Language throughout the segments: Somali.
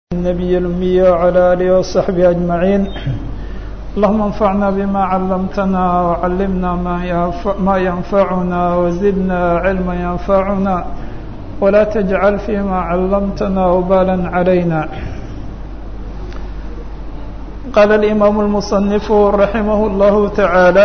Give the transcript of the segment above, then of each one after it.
النبي الأمي وعلى آله وصحبه أجمعين اللهم انفعنا بما علمتنا وعلمنا ما, ينفع ما ينفعنا وزدنا علما ينفعنا ولا تجعل فيما علمتنا وبالا علينا قال الإمام المصنف رحمه الله تعالى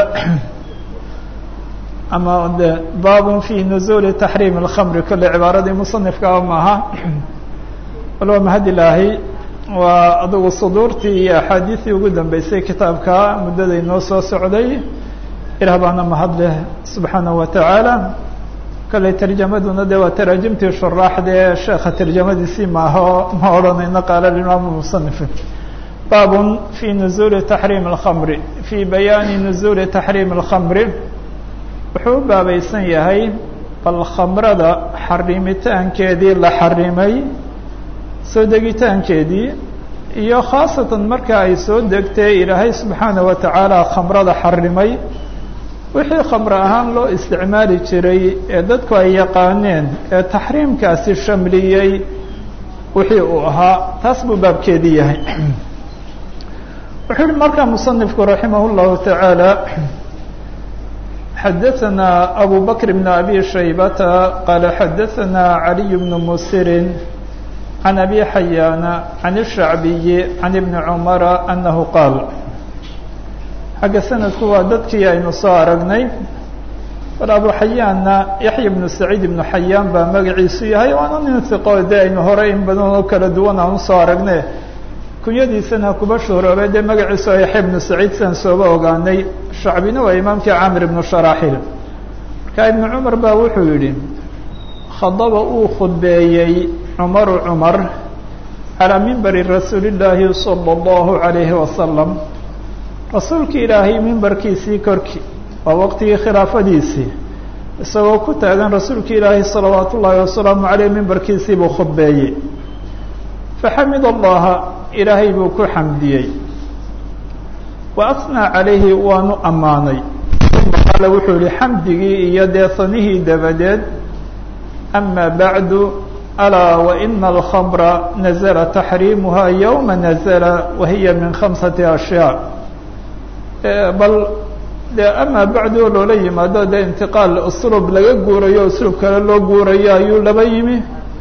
أما باب في نزول تحريم الخمر كل عبارة مصنف كأمها waloba mahad ilaahay waa adugu suduurtii iyo axaadiistii ugu dambeysay kitaabka muddaday noo soo socday ilaah baana mahad leh subxaanaه wa tacaala kalley tarjamaduna de waa taraajimtii shuraaxdee sheekha tarjamadiisii maaho ma odhanayno qaala imaam musanif baab fi nuzuuli taxriim اlkhamri fii bayaani nuzuuli taxriim اlkhamri wuxuu u baabaysan yahay bal khamrada xarimitaankeedii la xarimay soo degitaankeedii iyo khaasatan marka ay soo degtay ilaahay subxaana wa tacaala khamrada xarimay wixii khamro ahaan loo isticmaali jiray ee dadku ay yaqaaneen ee taxriimkaasi shamliyey wixii uu ahaa taas buu baabkeedii yahay wuxuu yihi markaa musanifku raximah اllahu tacaala xadaثana abu bakr bn abi shaybata qaala xadaثana caliy bn musirin عن أبي حyاn عن الشhعبي عن بن عمر أنه qاaل xagga sanadku waa dadkii aynu soo aragnay bal abu xayaanna yaحya بن سacيid بن xayaan baa magaciisu yahay waana nin ثiqo de aynu hore in badan oo kala duwan aan usoo aragne kunyadiisana kuba shuhroobay dee magaciisu a yaحya بن سacيid sian sooba ogaanay shacbina waa imaamkii camir بن شhراxil marka iبن cmar ba wuxuu yihi khadaba uu khudbeeyey cumaru cumar calaa mimbari rasuuli llaahi sala allahu calayhi wasalam rasuulki ilaahay mimbarkiisii korkii waa waqtigii khilaafadiisii isagoo ku taagan rasuulki ilaahay salawaatu ullaahi wasalaamu caleyh mimbarkiisii buu khudbeeyey faxamid allaha ilaahay buu ku xamdiyey wa asnaa calayhi waanu ammaanay uma qaala wuxuu yihi xamdigii iyo deesanihii dabadeed ama bacdu alaa waina alkhamra nazla taxriimuha yowma nazla wahiya min khamsati ashyaa bal de amaa bacdu oo loola yimaado dee intiqaal usluub laga guurayo usluub kale loo guurayo ayuu laba yimi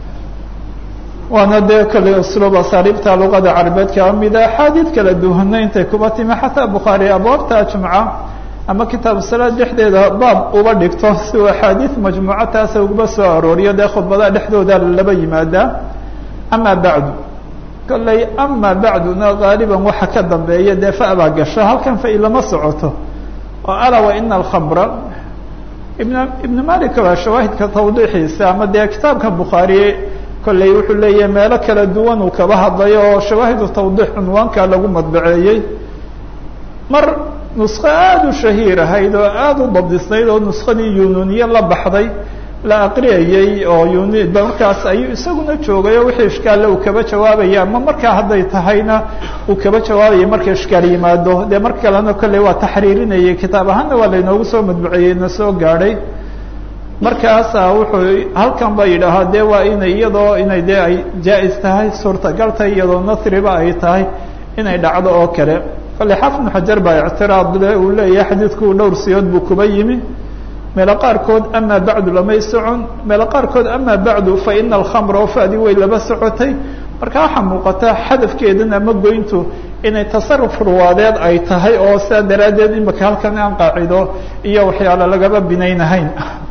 waana dee kale usluub asaariibta luqada carabeed kaa mida axaadiid kala duwana intay kuba timi xataa bukhaari abwaabta jumca ama kitaabu salaad dhexdeeda baab uba dhigto si uu axaadiid majmuuco taasa uguba soo arooriyo dee khudbadaha dhexdooda laba yimaadaa ama bacdu kolley ama bacduna gaaliban waxa ka dambeeya dee fa baa gasho halkan fa ilama socoto oo alaa wa ina alkhamra ibn ibn malik waa shawaahidka tawdiixiisa ama dee kitaabka bukhaari kolley wuxuu leeyahay meelo kala duwan uu kaba hadlayo oo shawaahidu tawdiix cunwaanka lagu madbaceeyey mar nusko aada u shahiir ahayd oo aada u dabdisnayd oo nuskadii yununiye la baxday la aqriyayey oo yuni markaas ayuu isaguna joogay oo wixii ishkaalle uu kaba jawaabaya ama markaa hadday tahayna uu kaba jawaabaya marka ishkaal yimaado dee mar kalena kolley waa taxriirinayay kitaab ahaanna waa laynoogu soo madbuceeyey na soo gaadhay markaasa wuxuu halkan ba yidhaahaa dee waa inay iyadoo inay dee ay jaa-is tahay suurtagal tahay iyadoo nasriba ay tahay inay dhacdo oo kale kale xaafid ibnu xajar baa ictiraad le uu leeyahay xadiidku dhowr siyood buu kuba yimi meelo qaarkood ama bacdu lamay socon meelo qaarkood ama bacdu fa ina alkhamra oo fadi way laba socotay marka waxaa muuqata xadafkeedan ama goyntu inay tasaruf ruwaadeed ay tahay oo sidaa daraaddeed imaka halkan aan qaacido iyo waxyaalo lagaba binaynahayn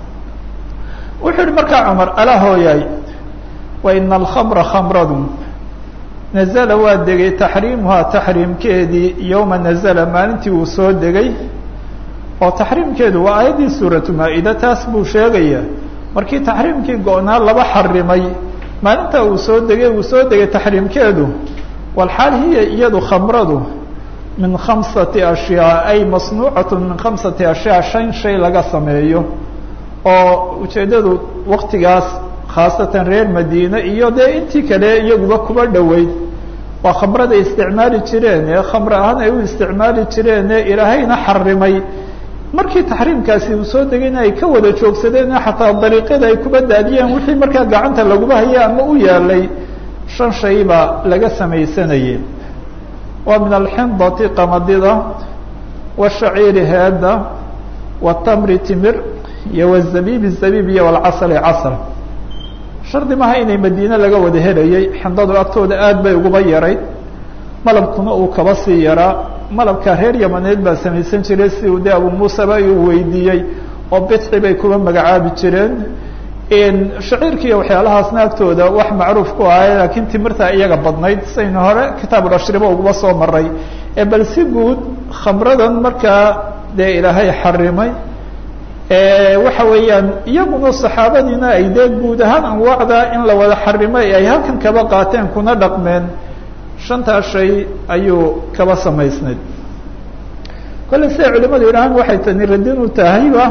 wuxuu yihi markaa cumar alaa hooyaay wa ina alkhamra khamradu nazla waa degay taxriimuhaa taxriimkeedii yowma nazla maalintii uu soo degay oo taxriimkeedu waa aayaddii suuratu maa-ida taas buu sheegaya markii taxriimkii go-naa laba xarimay maalinta uu soo degay uu soo degay taxriimkeedu walxaal hiya iyadu khamradu min khamsati ashyaa ay masnuucatu min khamsati ashyaa shan shay laga sameeyo oo ujeeddadu waktigaas khaasatan reer madiine iyo dee intii kale iyaguba kuba dhoweyd waa khamrada isticmaali jireen ee khamre ahaan ay u isticmaali jireen ee ilaahayna xarimay markii taxriimkaasi uu soo degayna ay ka wada joogsadeen xataa dariiqyada ay kuba daadiyeen wixii markaa gacanta laguba haya ama u yaalay shan shay baa laga samaysanayay waa min alxindati qamadida washaciiri heeda watamri timir iyo wazabiib zabiib iyo walcasali casal shardi maha inay madiine laga wada helayay xindadu agtooda aad bay uguba yarayd malabkuna uu kaba sii yaraa malabka reer yamaneed baa samaysan jiray si uu de abu muuseba uu weydiiyey oo bidci bay kuba magacaabi jireen shaciirka iyo waxyaalahaasna agtooda wax macruuf ku ahay laakiin timirta iyaga badnayd saynu hore kitaabulashriba uguba soo maray ee bal si guud khamradan markaa dee ilaahay xarimay waxa weeyaan iyaguna saxaabadiina ay dee guud ahaan anwaacda in la wada xarimay ay halkan kaba qaateen kuna dhaqmeen shantaa shay ayuu kaba samaysnayd kolle siday culimadu yidhahaan waxay tani radin u tahayba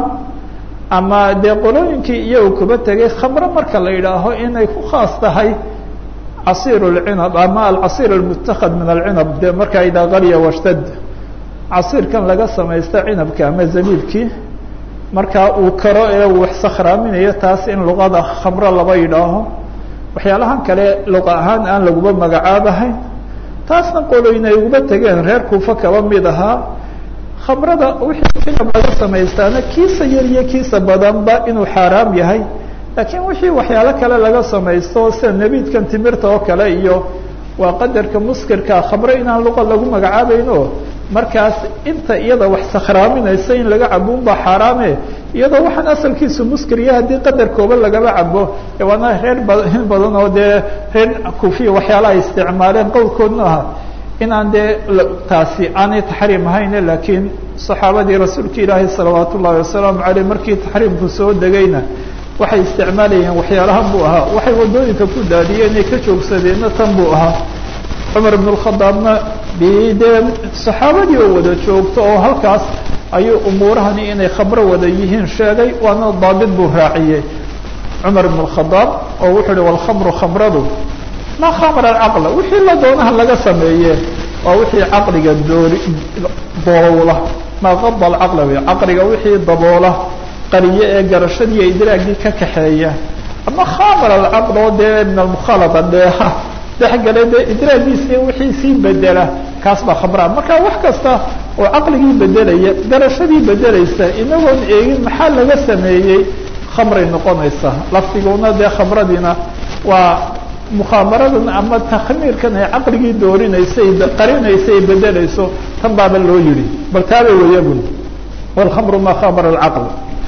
ama dee qolooyinkii iyagu kuba tegay khamro marka la yidhaaho inay ku khaas tahay casiir lcinab ama alcasiir almutakad min alcinab de markaa idaa qalya washtad casiirkan laga samaysta cinabka ama zabiibkii markaa uu karo ee uu wax sakhraaminayo taas in luqada khamro laba yidhaaho waxyaalahan kale luqa ahaan aan laguba magacaabahayn taasna qolooyin ay uguba tegeen reer kuufa kaba mid ahaa khamrada wixii cinab laga samaystaana kiisa yar iyo kiisa badanba inuu xaaraam yahay laakiin wixii waxyaalo kale laga samaysto sida nebiidkan timirta oo kale iyo waa qadarka muskirka khamro inaan luqa lagu magacaabayno markaas inta iyada wax sakhraaminaysa in laga cabo unbaa xaaraame iyadoo waxaan asalkiisu muskiriya haddii qadar kooban lagaba cabo waana reer in badan oo dee reer kufiya waxyaalaha isticmaaleen qowlkoodna aha inaan dee taasi aanay taxriim ahayne laakiin saxaabadii rasuulka ilaahi salawaat ullahi wasalaamu aleyh markii taxriimku soo degayna waxay isticmaalayeen waxyaalahan buu ahaa waxay wadooyinka ku daadiyeen inay ka joogsadeenna tan buu ahaa cumar ibn اkhadaabna dee saxaabadii oo wada joogto oo halkaas ayuu umuurahani inay khamro wada yihiin sheegay waana daabit buu raaciyey cumar ibn اkhadaab oo wuxuu uhi walkhamru khamradu ma khamra caqla wixii la doonaha laga sameeye waa wixii caqliga doori daboola maa qada alcaqla wey caqliga wixii daboola qariye ee garashadiiyo idraagii ka kaxeeya ama khamr alcaql oo dee min almukhaalada dheeha dhexgale dee idraagiisi wixii sii bedela kaas baa khamraa marka wax kasta oo caqligii bedelaya garashadii bedelaysa inagoon eegin maxaa laga sameeyey khamray noqonaysa laftiguna dee khamradiina waa mukhaamaradan ama takhmiirkan ay caqligii doorinaysay qarinaysay bedelayso tan baaba loo yihi bal taaba wayagun walkhamru ma khamara alcaql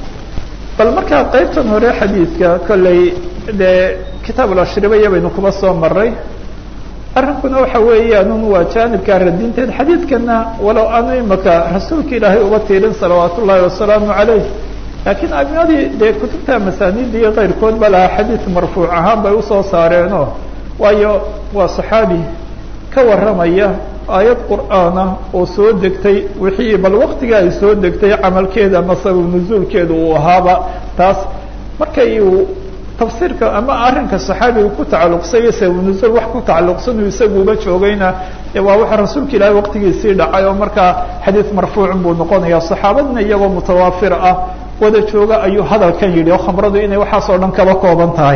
bal markaa qaybtan hore xadiidka kolley dee kitaabulashribiya baynu kuba soo maray arrinkuna waxa weeyaan waa jaanibkaa radinteed xadiidkana walow aanu imaka rasuulka ilaahay uba tiirin salawaat ullaahi wasalaamu calayh laakiin aimadii dee kutubta masaanida iyo keyrkood ba lahaa xadiid marfuuc ahaan bay usoo saareeno waayo waa saxaabi ka warramaya aayad qur'aana oo soo degtay wixii bal waktiga ay soo degtay camalkeeda ama sabab nuzuulkeeda uu ahaaba taas markay uu tafsiirka ama arrinka saxaabiga ku tacalluqsay sabab nuzuul wax ku tacalluqsan uu isaguuba joogayna waa waxa rasuulka ilaahay waqtigiisii dhacay oo markaa xadiid marfuucun buu noqonaya saxaabadina iyagoo mutawaafir ah wada jooga ayuu hadalkan yidhi oo khamradu inay waxaas oo dhan kaba kooban tahay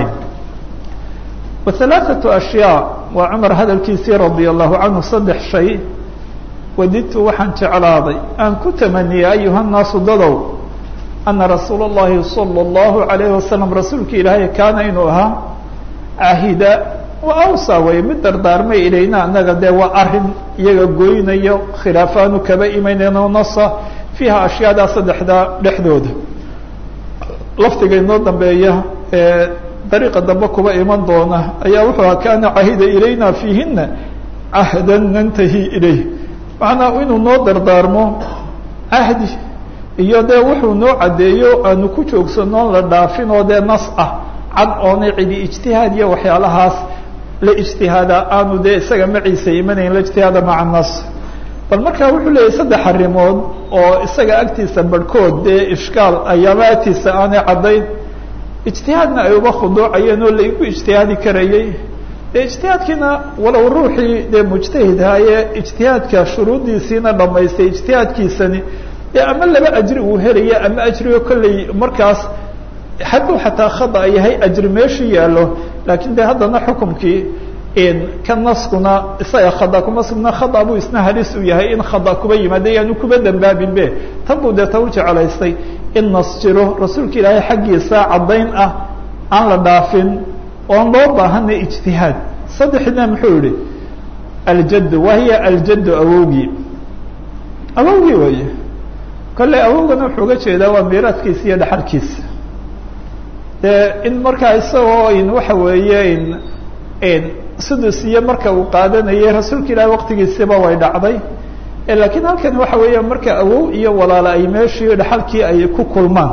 wahalaaثatu ashyaa waa cumar hadalkiisii radia allahu canhu saddex shay wadidtu waxaan jeclaaday aan ku tamaniyey ayuha nnaasu dadow ana rasuula اllahi salى اllahu alayhi wasalam rasuulka ilaahay kaana inuu ahaa cahida wa awsa way mid dardaarmay ilayna anaga dee waa arin iyaga goynayo khilaafaanu kaba imanayno nasa fiiha ashyaadaa saddexdaa dhexdooda laftiga inoo dambeeya ee dariiqa dambe kuba iman doona ayaa wuxuu aha kaana cahida ilayna fiihina cahdan nantahi ilayh macnaa inuu noo dardaarmo cahdi iyo dee wuxuu noo caddeeyo aanu ku joogsanoon la dhaafin oo dee nas ah cad oonay cidi ijtihaad iyo waxyaalahaas la ijtihaada aanu dee isaga maciisa imanayn la ijtihaada maca nas bal markaa wuxuu leeyahy saddex arrimood oo isaga agtiisa barhkood dee ishkaal ayaama agtiisa aanay caddayn ijtihaadna ay uba khuduucayeen oo laigu ijtihaadi karayey dee ijtihaadkiina walow ruuxii dee mujtahidhaaye ijtihaadka shuruuddiisiina dhamaystay ijtihaadkiisani dee ama laba ajri uu helaya ama ajrigo kolley markaas hadduu xataa khada yahay ajri meeshii yaallo laakiin de haddana xukumkii ka naskuna isaga khada kuma sugna khada buu isna halis u yahay in khada kuba yimaada yaanu kuba dambaabin be tan buu deeta u jeclaystay in nas jiro rasuulka ilaahay xaggiisa caddayn ah aan la dhaafin oon loo baahana ijtihaad saddexna muxuu yihi aljaddu wahiya aljaddu awowgii awowgii wey kolley awowgana wuxuu uga jeedaa waa miiraadkiisa iyo dhaxalkiisa de in markaa isagoo in waxa weeye in sudus iyo marka uu qaadanayay rasuulka ilaahi waqtigiisiba way dhacday lakiin halkan waxa weeya marka awow iyo walaalo ay meeshii dhaxalkii ay ku kulmaan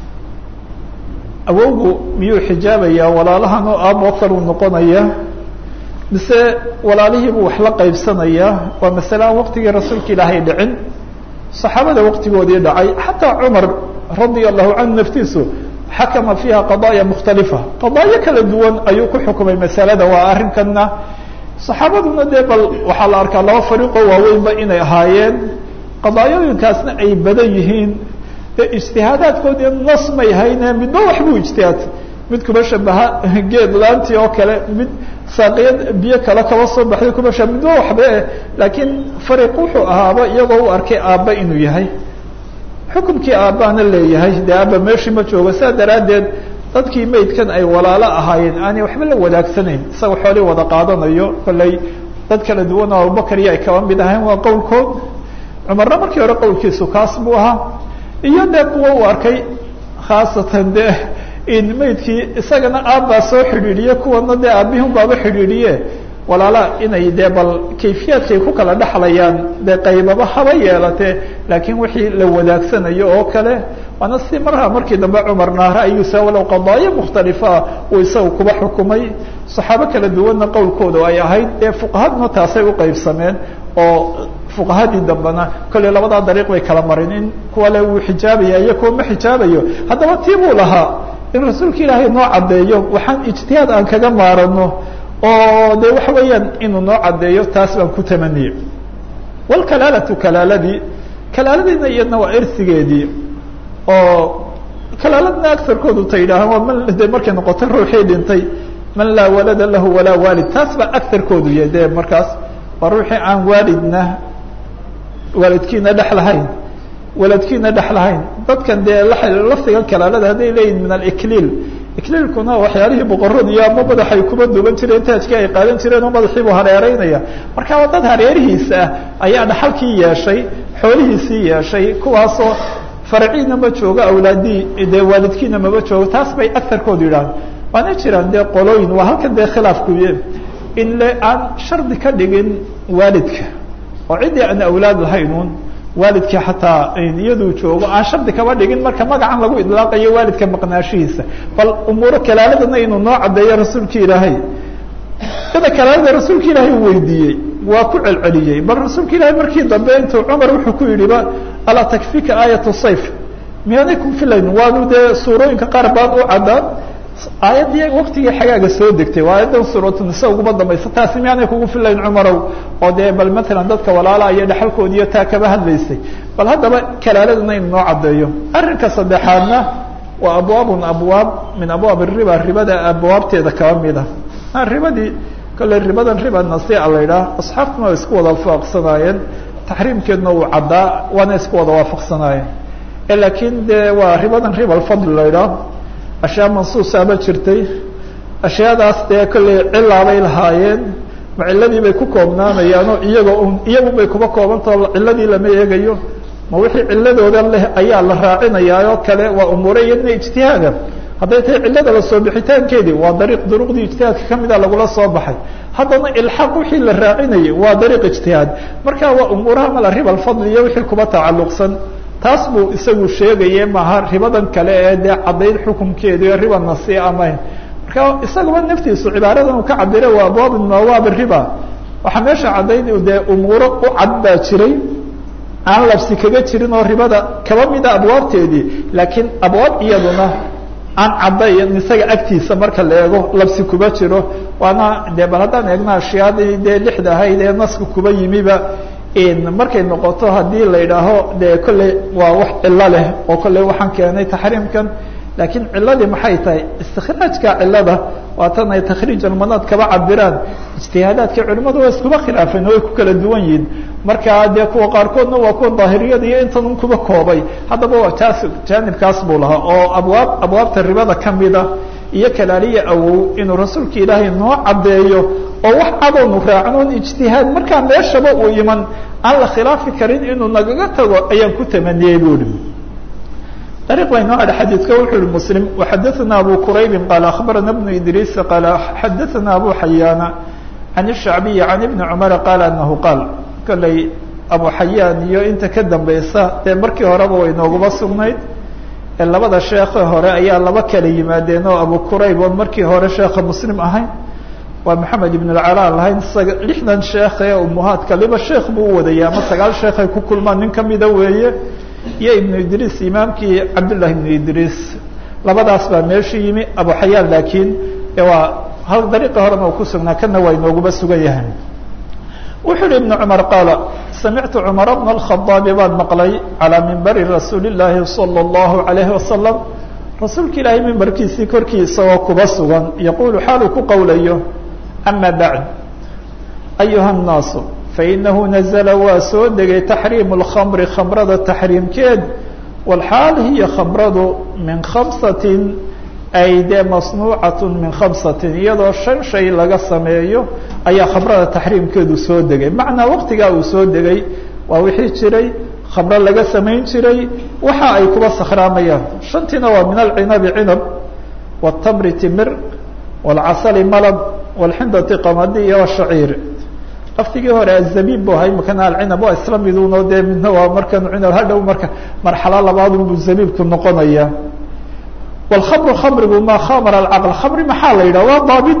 awowgu miyuu xijaabayaa walaalahan oo aaboo kaluu noqonaya mise walaalihiibuu wax la qaybsanayaa waa masale aan waqtigii rasuulka ilaahay dhicin saxaabada waqtigoodii dhacay xataa cumar radia allahu canhu naftiisu xakama fiiha qadaaya mukhtalifa qadaayo kala duwan ayuu ku xukumay masalada waa arrinkana saxaabaduna dee bal waxaa la arkaa laba fariiqoo waaweynba inay ahaayeen qadaayooyinkaasna ay badan yihiin de ijtihaadaadkoodii nas may hayne midba waxbuu ijtihaad mid kuba shabaha geed laantii oo kale mid saaqiyad biyo kale kaba soo baxday kuba shaba midba waxba laakiin fariiq wuxuu ahaaba iyagoo u arkay aabba inuu yahay xukumkii aabbaana leeyahay dee aabba meeshii ma joogo saa daraaddeed dadkii maydkan ay walaalo ahaayeen aanay waxba la wadaagsanayn isaga xoolii wada qaadanayo kolley dad kala duwan oo abubakar iyo ay kaba mid ahayn waa qowlkood cumarna markii hore qowlkiisu kaas buu ahaa iyo dee kuwa uu arkay khaasatan dee in maydkii isagana aabbaa soo xidhiidhiye kuwana dee aabihun baaba xidhiidhiye walaala inay dee bal kayfiyaadkay ku kala dhexlayaan dee qaybaba haba yeelatee laakiin wixii la wadaagsanayo oo kale waana si marha markii dambe cumarna ra'yigiisa walow qadaayo mukhtalifaa uu isaga kuba xukumay saxaabo kala duwanna qowlkooda ay ahayd dee fuqahaduna taasay u qaybsameen oo fuqahadii dambena kolley labadaa dariiq bay kala marin in kuwa le wuu xijaabaya iyo kuwa ma xijaabayo haddaba tii buu lahaa in rasuulka ilaahay noo caddeeyo waxaan ijtihaad aan kaga maarano oo de waxa weeyaan inuu noo caddeeyo taas baan ku tamaniyey wlkalaalatu kalaaladii kalaaladiina iyadna waa ersigeedii oo kalaaladna agarkoodu ta yidhaahaan waa man de markay noqotay ruuxii dhintay man laa walada lahu walaa waalid taas baa agarkoodu yahay de markaas waa ruuxii aan waalidna waalidkiina dhex lahayn waladkiina dhex lahayn dadkan dee laftigan kalaalada hadday leeyihin min alikliil ikliilkuna waxyaalihii boqoradiiyo ama madaxay kuma duuban jireen taajkii ay qaadan jireen oo madaxiibuu hareereynaya marka waa dad hareerihiisa ah ayaa dhaxalkii yeeshay xoolihiisii yeeshay kuwaasoo farciina ma joogo awlaadii dee waalidkiina mama joogo taas bay agarkoodu yidhahan waana jiraan dee qolooyin waa halkan dee khilaafkuye in le aan shardi ka dhigin waalidka oo ciddii aan awlaad lahaynuun waalidkii xataa iyaduu joogo aan shardi kaba dhigin marka magacan lagu idlaaqayo waalidka maqnaashihiisa bal umuuro kalaaladana inuu noo caddeeyo rasuulki ilaahay sida kalaalada rasuulka ilaahay u weydiiyey waa ku celceliyey bal rasuulka ilaahay markii dambe intuu cumar wuxuu ku yidhi ba alaa takfika aayatu sayf miyaanay ku filayn waanu dee suurooyinka qaar baan u caddaan aayaddii waktigii xagaaga soo degtay waa aayaddan suuratunisaa uguma dambaysa taasi miyaanay kugu filayn cumarow oo dee bal matalan dadka walaala iyo dhexalkoodiiyo taa kaba hadlaysay bal haddaba kalaaladana inu noo caddeeyo arrinka saddexaadna waa abwaabun abwaab min abwaab riba ribada abwaabteeda kaba mid ah ribadii kolley ribadan riba nasiica la yidhaah asxaabtuna way isku wada waafaqsanaayeen taxriimkeedna uu caddaa waana isku wada waafaqsanaayeen laakiin dee waa ribadan riba alfadl la yidhaah ashyaa mansuusaaba jirtay ashyaadaas dee kolley cilaabay lahaayeen ma ciladii bay ku koobnaanayaanoo iyaga un iyagun bay kuba koobantao ciladii lama eegayo ma wixii ciladooda leh ayaa la raacinayaa oo kale waa umuure iyadna ijtihaada hadday tahay cilada lasoo bixitaankeedii waa dariiq duruqdii ijtihaadka kamida lagula soo baxay haddana ilxaaq wixii la raacinayay waa dariiq ijtihaad marka waa umuuraha mala riba alfadli iyo wixii kuba tacalluqsan taas buu isagu sheegaye maaha ribadan kale ee dee caddayn xukunkeediio riba nasiica amayn marka isagaba naftiisu cibaaradan uu ka cabira waa abwaab min abwaab riba waxaa meesha caddayn dee umuuro u cad baa jiray aan labsi kaga jirin oo ribada kaba mida abwaabteedii laakiin abwaab iyaduna aan caddayn isaga agtiisa marka la eego labsi kuba jiro waana dee bal haddaan eegna ashyaadii dee lixda ahayd ee naska kuba yimiba markay noqoto haddii la yidhaaho dee kolley waa wax cilo leh oo kolley waxaan keenay taxriimkan laakiin ciladii maxay tahay istikhraajka cilada waa tan ay takhriij almanaad kaba cabiraan ijtihaadaadka culimadu waa iskuba khilaafeen oo ay ku kala duwan yihiin markaa dee kuwa qaarkoodna waa kuwa daahiriyada iyo intan un kuba koobay haddaba taas jaanibkaas buu lahaa oo abwaab abwaabta ribada kamida iyo kalaaliya awow inuu rasuulka ilaahay noo caddeeyo oo wax cadownu raacnoon ijtihaad markaa meeshaba uu iman aan la khilaafi karin inuu nagaga tago ayaan ku tamaniyey bu ihi طريق بين هذا حديث كوح المسلم وحدثنا أبو كريب قال أخبرنا ابن إدريس قال حدثنا أبو حيان عن الشعبي عن ابن عمر قال أنه قال قال لي أبو حيان يو أنت كدم بيسا مركي هرب وينوغ بصغنيد labada sheekhe hore ayaa laba kala yimaadeen oo abu kurayb oon markii hore sheekha muslim ahayn waa maxamed ibn alcala lahayn lixdan sheekhe umuhaadka liba sheekh buu u wadaya ama sagaal sheekhay ku kulmaan nin kamida weeye iyo ibnu idriis imaamkii cabdullahi ibnu idriis labadaas baa meesha yimi abu xayaan laakiin waa hal dariiqa horena uu ku sugnaa kana waa inooguba sugan yahay wuxuu uhi ibnu cumar qaala samictu cumar bna alkhadaabi baan maqlay calaa mimbari rasuuli llaahi sala allahu alayhi wasalam rasuulka ilaahay mimbarkiisii korkii isagoo kuba sugan yaquulu xaaluu ku qowlayo ama bacd ayuha nnaasu fainahu nazla waa soo degay taxriimu lkhamri khamrada taxriimkeed walxaal hiya khamradu min khamsatin ay dee masnuucat min khamsatin iyadoo shan shay laga sameeyo ayaa khamrada taxriimkeedu soo degay macnaa waqtigaa uu soo degay waa wixii jiray khamro laga samayn jiray waxa ay kuba sakhraamayaan shantiina waa min alcinabi cinab wاtamri timir wاlcasali malab wاlxindati qamadi iyo shaciir laftigii hore azabiib bu ahay makana alcinab waa isla miduno dee midna waa markan cinab hadhow marka marxalo labaadunbu zabiibku noqonaya wاlkhamru khamrigu ma khamara alcaql khamri maxaa la yidhah waa daabid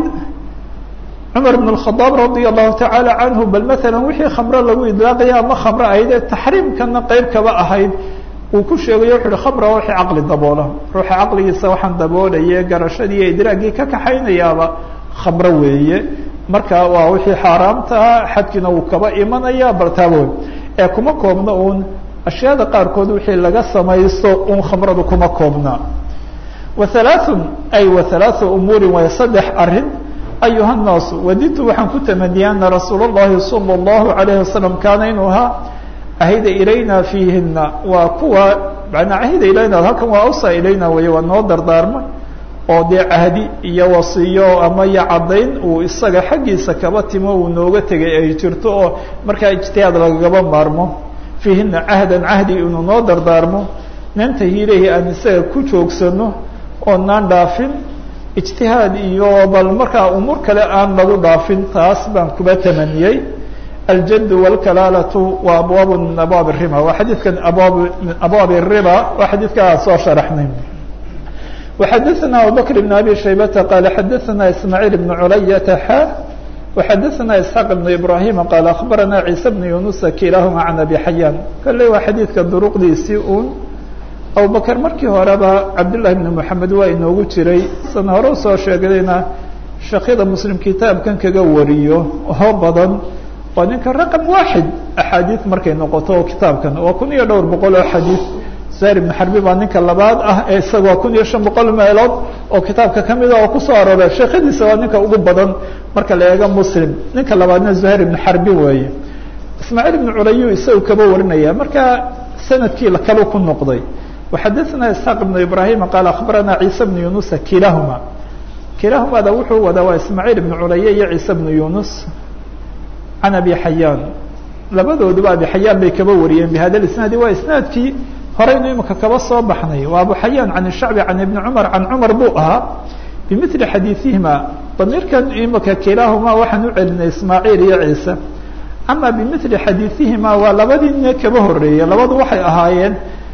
cumar bn اkhadaab radia allahu tacaala canhu bal maala wixii khamro lagu idlaaqaya ama khamro ahayd ee taxriimkana qeyb kaba ahayd uu ku sheegayo wuxu uhi khamra wixii caqli daboola ruuxa caqligiisa waxaan daboolaye garashadii iyo idraagii ka kaxaynayaaba khamro weeye marka waa wixii xaaraamtaa xadkiina uu kaba imanaya baltaaboy ee kuma koobna uun ashyaada qaarkood wixii laga samaysto un khamradu kuma koobna wahalaaثun ay wahalaaثu umuurin way saddex arin ayuha الnaasu wadidtu waxaan ku tamaniyay ana rasuul الlahi salى الlahu عalayه wasalam kaana inuu ahaa ahida ilayna fiihina waa kuwa manaa ahida ilayna halkan waa awsa ilayna wey waa noo dardaarmay oo dee cahdi iyo wasiyo ama iyo caddayn uu isaga xaggiisa kaba timo uu nooga tegay ay jirto oo markaa ijtihaad lagagaba maarmo fiihina cahdan cahdi inuu noo dardaarmo nantahi ilayhi aan isaga ku joogsano oo naan dhaafin ijtihaad iyo bal markaa umuur kale aan lagu dhaafin taas baan kuba tamaniyey aljad wاlkalaalatu waa abwaab min abwaab الriba waa xadiidkan abwaab abwaab الriba waa xadiidkaa soo sharaxnay وxadثna abubكر بن abي شhaybةa qال xadثna ismاعيل بن culayةa xa وxadثna isحاq بن ibrahيm qال aخbarana عيسى بن yuنuس kilahma عan abi xayaan kale waa xadiidka duruqdiisii un abubakr markii horeba cabdالlahi بن mحamed waa inoogu jiray san hore usoo sheegayna shakyada mslim kitaabkan kaga wariyo oo badan waa ninka raqم waaxid axaadiiث markay noqoto kitaabkan waa kun iyo dhowr boqol oo xadiiث zahir ibn xarbi baa ninka labaad ah ee isagoo kun iyo shan boqol meelood oo kitaabka kamida oo kusoo aroora sheekhadiisa waa ninka ugu badan marka la eego muslim ninka labaadna zuhair ibn xarbi weeye ismaaciil ibn culayu isagu kaba warinaya marka sanadkii kalu ku noqday waxadana isxaaq ibn ibrahima qaal akhbarana ciisa bnu yunusa kilahuma kilahumada wuxuu wadaa waa ismaaciil ibn culaye iyo ciise bnu yunus can abi xayaan labadooduba abi xayaan bay kaba wariyeen bihada isnaadi waa isnaadkii horeynu imika kaba soo baxnay waa abu xayaan can shacbi can ibni cumar can cumar buu ahaa bimili xadiiihima damiirkan imika kilaahuma waxaan u celinay ismaaciil iyo ciise ama bimili xadiiihima waa labadii nin kaba horeeyey labadu waxay ahaayeen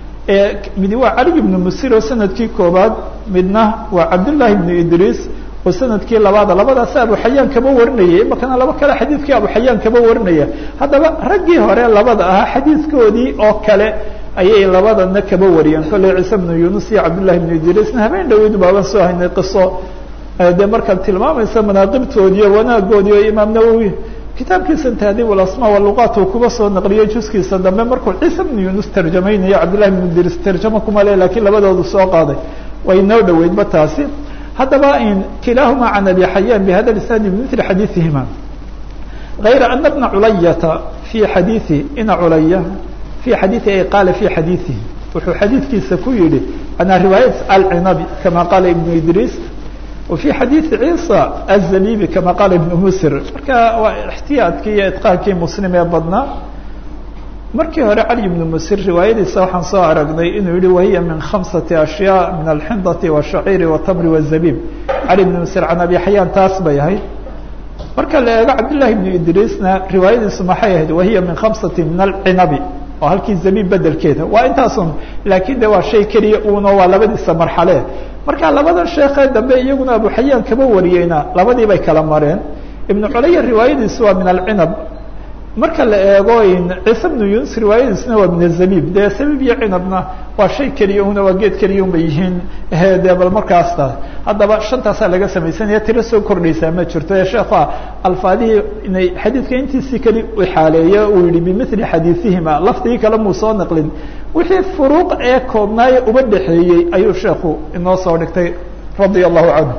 midi waa cali ibnu musir oo sanadkii koobaad midna waa cabdullaahi ibnu idriis oo sanadkii labaada labadaas abu xayaan kaba warinaya imakana laba kale xadiidkii abu xayaan kaba warinaya haddaba raggii hore labada ahaa xadiidkoodii oo kale ayay labadana kaba wariyeen kolley ciise bnu yunus iyo cabdullahi bnu idriisna habeen dhaweyd baaban soo haynay qiso dee markaad tilmaamaysa manaaqibtoodiiyo wanaagoodii oo imaam nawowi kitaabkiisa tahdiib alasma waluqaat uu kuba soo naqliyey juskiisa dambe markuu ciise bnu yunus tarjamaynayo cabdullahi bnu idriis tarjamo kuma le lakiin labadoodu soo qaaday way noo dhoweydba taasi haddaba kilaahumaa can abi xayaan bihada isnaadi bimili xadiiثihima غayra ana bna culayata fii xadiiثi ina culaya fii xadiiثi ay qaala fii xadiiثihi wuxuu xadiidkiisa ku yihi anaa riwaayat alcinabi kama qaala ibnu idriis wa fii xadiiثi ciisa aلzabibi kama qaala ibnu musir marka waa ixtiyaadkii iyo itqaankii muslim ee badnaa markii hore cali ibnu musir riwaayadiisa waxaan soo aragnay inuu yihi wahiya min khamsati ashyaa min alxindati washaciiri watamri wazabiib cali ibnu musir can abi xayaan taas bay ahayd marka la eego cabdillahi ibnu idriisna riwaayadiisu maxay ahayd wahiya min khamsati min alcinabi oo halkii zabiib bedelkeeda waa intaasun laakiin de waa shay keliya uno waa labadiisa marxale marka labadan sheekee dambe iyaguna abu xayaan kaba wariyeyna labadii bay kala mareen ibnu culaya riwaayadiisu waa min alcinab marka la eego ciise bnu yunus riwaayadiisna waa min azabiib dee zabiib iyo cinabna waa shay keliya una waa geed keliya un bay yihiin de bal markaasta haddaba shantaasaa laga samaysanaya tiro soo kordhaysaa ma jirto ee sheekha alfaadihii inay xadiidka intiisii keli xaaleeye uu yihi bimili xadiiثihima lafdigii kale muu soo naqlin wixii furuuq ee koobnaaye uba dhexeeyey ayuu sheekhu inoo soo dhigtay radia allahu canhu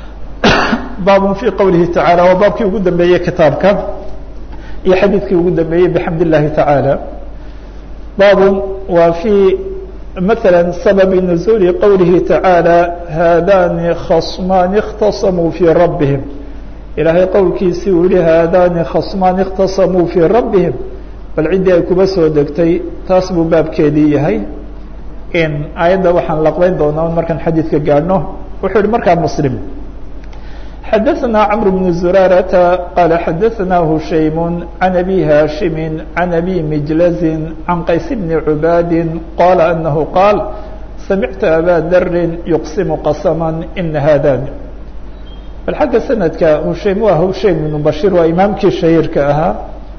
baabun fii qowlihi tacala waa baabkii ugu dambeeyey kitaabka iyo xadiidkii ugu dambeeyey bxamd الlahi taعaalى baabun waa fي maثalا sababi نزuuli qowlihi taعaalى haadani khصmaani اkhtasamuu fii rabihim ilaahay qowlkiisii uu yihi haadani khصmaani اkhtasamuu fii rabihim bal ciddii ay kuba soo degtay taas buu baabkeedii yahay ayadda waxaan laqbeyn doonaa markaan xadiidka gaadhno wuxuu yihi markaa mslim xdثna cمر بن زرارة qال xdثna هشaيم عن أbي هاشhم عن أbي مجلز عن qays بن عباad qال أنه qاaل سمعت أbا dr يqسم qسما إن hاdاn bal xagga snadka hushaym waa hushaym بن bashيr waa imaamkii shahiirka ahaa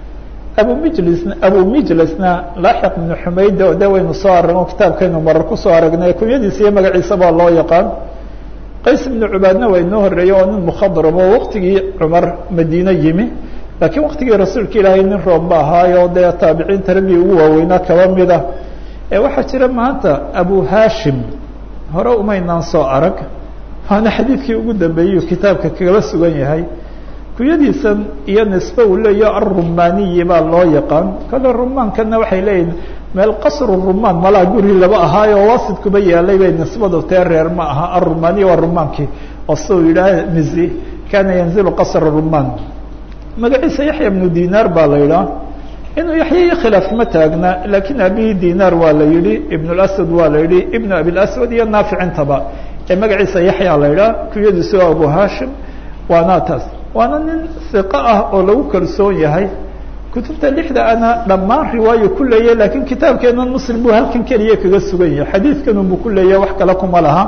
abu mjls abu mijlsna laaxiq بن xumayd o de waynu soo aragno kitaabkaynu marar kusoo aragnay kunyadiisa iyo magaciisa baa loo yaqaan qays ibnu cubaadna waa inoo horeeye oo nin mukhadrab oo waktigii cumar madiine yimi laakiin waktigii rasuulka ilaahay nin roobba ahaayo dee taabiciinta raggii ugu waaweynaa kaba mida ee waxaa jira maanta abu hashim hore umaynaan soo arag waana xadiidkii ugu dambeeyey kitaabka kagaba sugan yahay kuyadiisan iyo nisbe uu leeyaho arumaniyi baa loo yaqaan kale rumaankana waxay leeyihin meel qasru rumaan malaa guri laba ahaayo wasid kuba yaalay bay nisbadu tee reer ma aha arumaniya waa rumaankii oo si uu yidhaah mizi kana yanzilu qasra rumaan magaciisa yaxya ibnu dinaar baa la yidhaah inuu yaxya iyo khilaaf ma taagna laakiin abihi dinaar waa la yihi ibn اlaswad waa la yihi ibn abilaswad iyo naaficintaba ee magaciisa yaxya la yidhaah kuyadiisu waa abu hashim waana taas waana nin iqo ah oo lagu kalsoon yahay kutubta lixda ana dhammaan riwaayo ku leeyahy lakiin kitaabkeenan muslim buu halkan keliya kaga sugan yahay xadiidkanunbu ku leeyahay wax kale kuma laha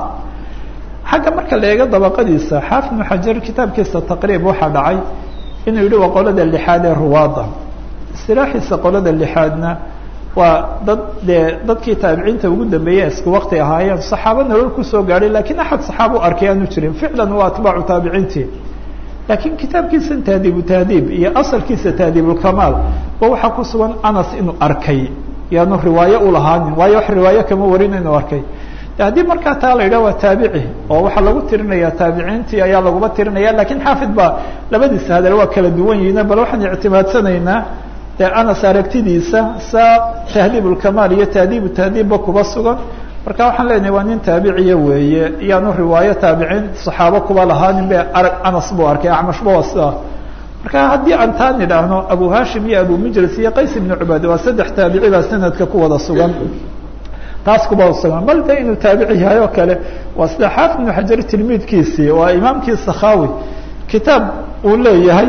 xagga marka la eego dabaqadiisa xaafid ibnu xajar kitaabkiisa taqriib waxaa dhacay inuu yihi waa qolada lixaad ee ruwaada istilaaxiisa qolada lixaadna waa dad dee dadkii taabiciinta ugu dambeeyey isku wakti ahaayeen saxaabo nolol kusoo gaadhay lakiin axad saxaabo arkay aanu jirin ficlan waa atbaacu taabiciintii laakiin kitaabkiisa tahdiibu tahdiib iyo asalkiisa tahdiibulkamaal ba waxaa ku sugan anas inuu arkay yaanu riwaayo ulahaanin waayo wax riwaayo kama warin inuu arkay haddii markaa taa la yidhah waa taabici oo waxaa lagu tirinaya taabiciintii ayaa laguba tirinaya lakiin xaafid baa labadiisa hadal waa kala duwan yihiin bal waxaan ictimaadsanaynaa dee anas aragtidiisa saa tahdiibulkamaal iyo tahdiibu tahdiibba kuba sugan marka waxaan leenahay waa nin taabiciya weeye iyaanu riwaayo taabiciin saxaabo kuba lahaanin be arag anas buu arkay acmashba waa sidaa marka haddii aan taa nidhaahno abu hashim iyo abu mijlis iyo qays ibnu cubaad waa saddex taabici baa sanadka ku wada sugan taas kuba sugan bal de inuu taabici yahay oo kale waa sida xaafid ibnu xajar tilmiidkiisii waa imaamkii sakhawi kitaab uu leeyahay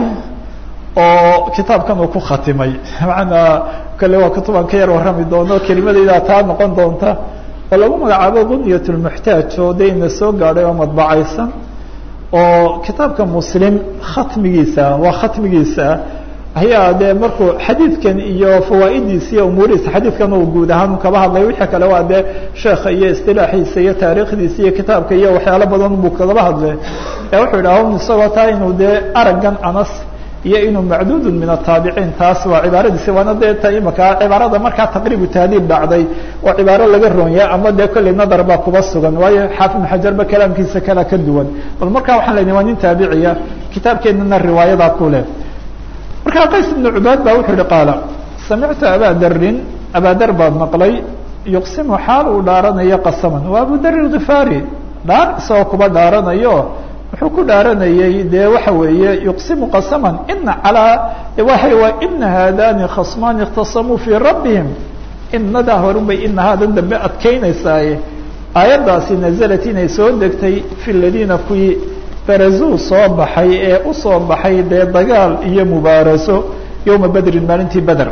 oo kitaabkan uu ku khatimay maanaa kale waa kutubaan ka yar warrami doono kelimadaydaa taa noqon doonta oo lagu magacaabo bunyat lmuxtaaj oo de ina soo gaadhay oo madbacaysan oo kitaabka muslim khatmigiisa waa khatmigiisa ayaa dee markuu xadiidkan iyo fawaa'idiisa iyo umuurihiisa xadiidkan uu guud ahaan kaba hadlay wixii kale waa dee sheekha iyo istilaaxiisa iyo taariikhdiisa iyo kitaabka iyo waxyaalo badan buu kagaba hadlay ee wuxuu yidhaha un isagoo taa inuu dee araggan anas iyo inuu macduudun min ataabiciin taas waa cibaaradiisi waana dee ta imaka cibaarada markaa taqriibu tahdiib dhacday waa cibaaro laga ronya ama dee kolley nadar baa kuba sugan waayo xaafid ibn xajarba kalaamkiisa kala ka duwan bal markaa waxaan lenahy waa nin taabiciya kitaabkeenana riwaayadaa ku leh markaa qays ibnu cubaad baa wuxuu yihi qaala samictu abaa darin abaadar baad maqlay yuqsimu xaal uu dhaaranayo qasaman waa abu dar khifaari dhaar isagoo kuba dhaaranayo wuxuu ku dhaaranayey dee waxa weeye yuqsimu qasaman ina calaa waay waa ina haadani khasmaani اkhtasamuu fii rabbihim inadaa horunbay ina haadan dambe adkeynaysaaye aayaddaasi nazalat inay soo degtay fi ladiina kuwii barazuu soo baxay ee usoo baxay dee dagaal iyo mubaaraso yowma bedrin maalintii beder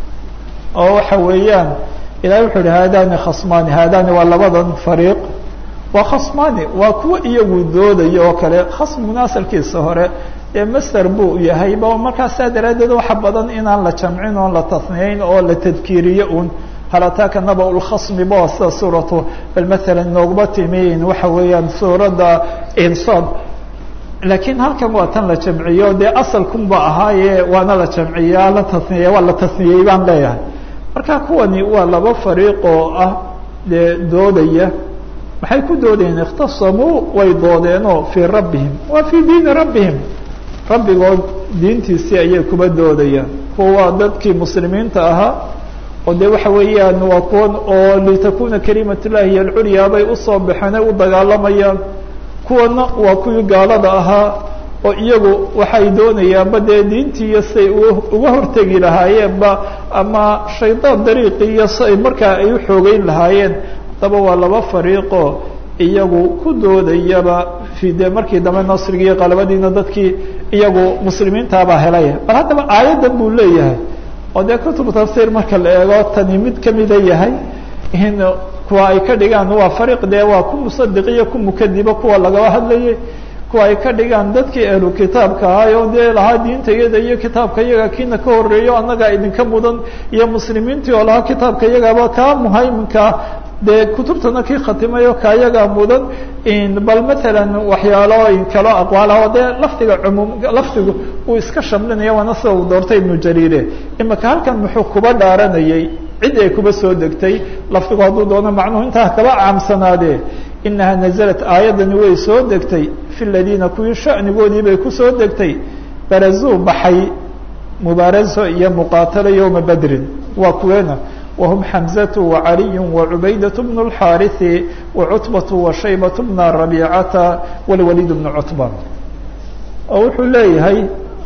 oo waxa weeyaan ilahi wuxuu yihi haadani khasmaani haadani waa labadan fariiq waa khasmaani waa kuwa iyagu doodaya oo kale khasmiguna asalkiisa hore ee master buu yahay ba markaasaa daraaddeed waxa badan inaan la jamcin oon la tasniyeyn oo la tadkiiriyo un hal ataaka naba lkhasmi bo sida suuratu bal maala nooguma timiin waxa weeyaan suuradda insod laakiin halkan waa tan la jamciyo dee asalkunba ahaaye waana la jamciyaa la tasniye waa la tasniyey baan leeyahay marka kuwani waa laba fariiq oo ah dee doodaya maxay ku doodayeen ikhtasamuu way doodeenoo fii rabbihim waa fii diini rabbihim rabbigood diintiisii ayay kuba doodayaan kuwa dadkii muslimiinta ahaa oo de waxa weeyaan waa kuwan oo litakuna kalimat llahi hiy alculyaa bay usoo baxeen ay u dagaalamayaan kuwana waa kuwii gaalada ahaa oo iyagu waxay doonayaanba dee diintii iyo siay uga hortegi lahaayeenba ama shaydaan dariiqii iyo siay markaa ay uxoogeyn lahaayeen haddaba waa laba fariiqo iyagu ku doodayaba fi de markii dambe nasrigii iyo qalabadiina dadkii iyagu muslimiintaabaa helay bal haddaba aayaddan buu leeyahay oo dee kutubu tafsiir marka la eego tani mid kamida yahay in kuwa ay ka dhigaan waa fariiq dee waa ku musadiqiyo ku mukadiba kuwa lagaba hadlayay kuwa ay ka dhigaan dadkii ahlu kitaabka ahay oo dee lahaa diinta iyada iyo kitaabka iyaga kiina ka horeeyo annagaa idinka mudan iyo muslimiintii oo lahaa kitaabka iyagaba kaa muhayminkaa dee kutubtana kii khatimayo kaayagaa mudan bal matalan waxyaalo kalo aqwaalaha oo dee lafdiga cumuum lafdigu uu iska shamlinaya waana sida uu doortay ibnu jariire imaka halkan muxuu kuba dhaaranayay cid ay kuba soo degtay lafdigu hadduu doono macnuhu intaa kaba caamsanaadee inaha nazalat aayaddani way soo degtay fi ladiina kuwii shanigoodii bay kusoo degtay barazuu baxay mubaaraso iyo muqaatalo yowma bedrin waa kuweena whm xamزة وعaliي وcubaydaة بن الxاariث وcutbaة وshaybaة بن رabيcata wاlwalid بن cutba oo wuxuu leeyahay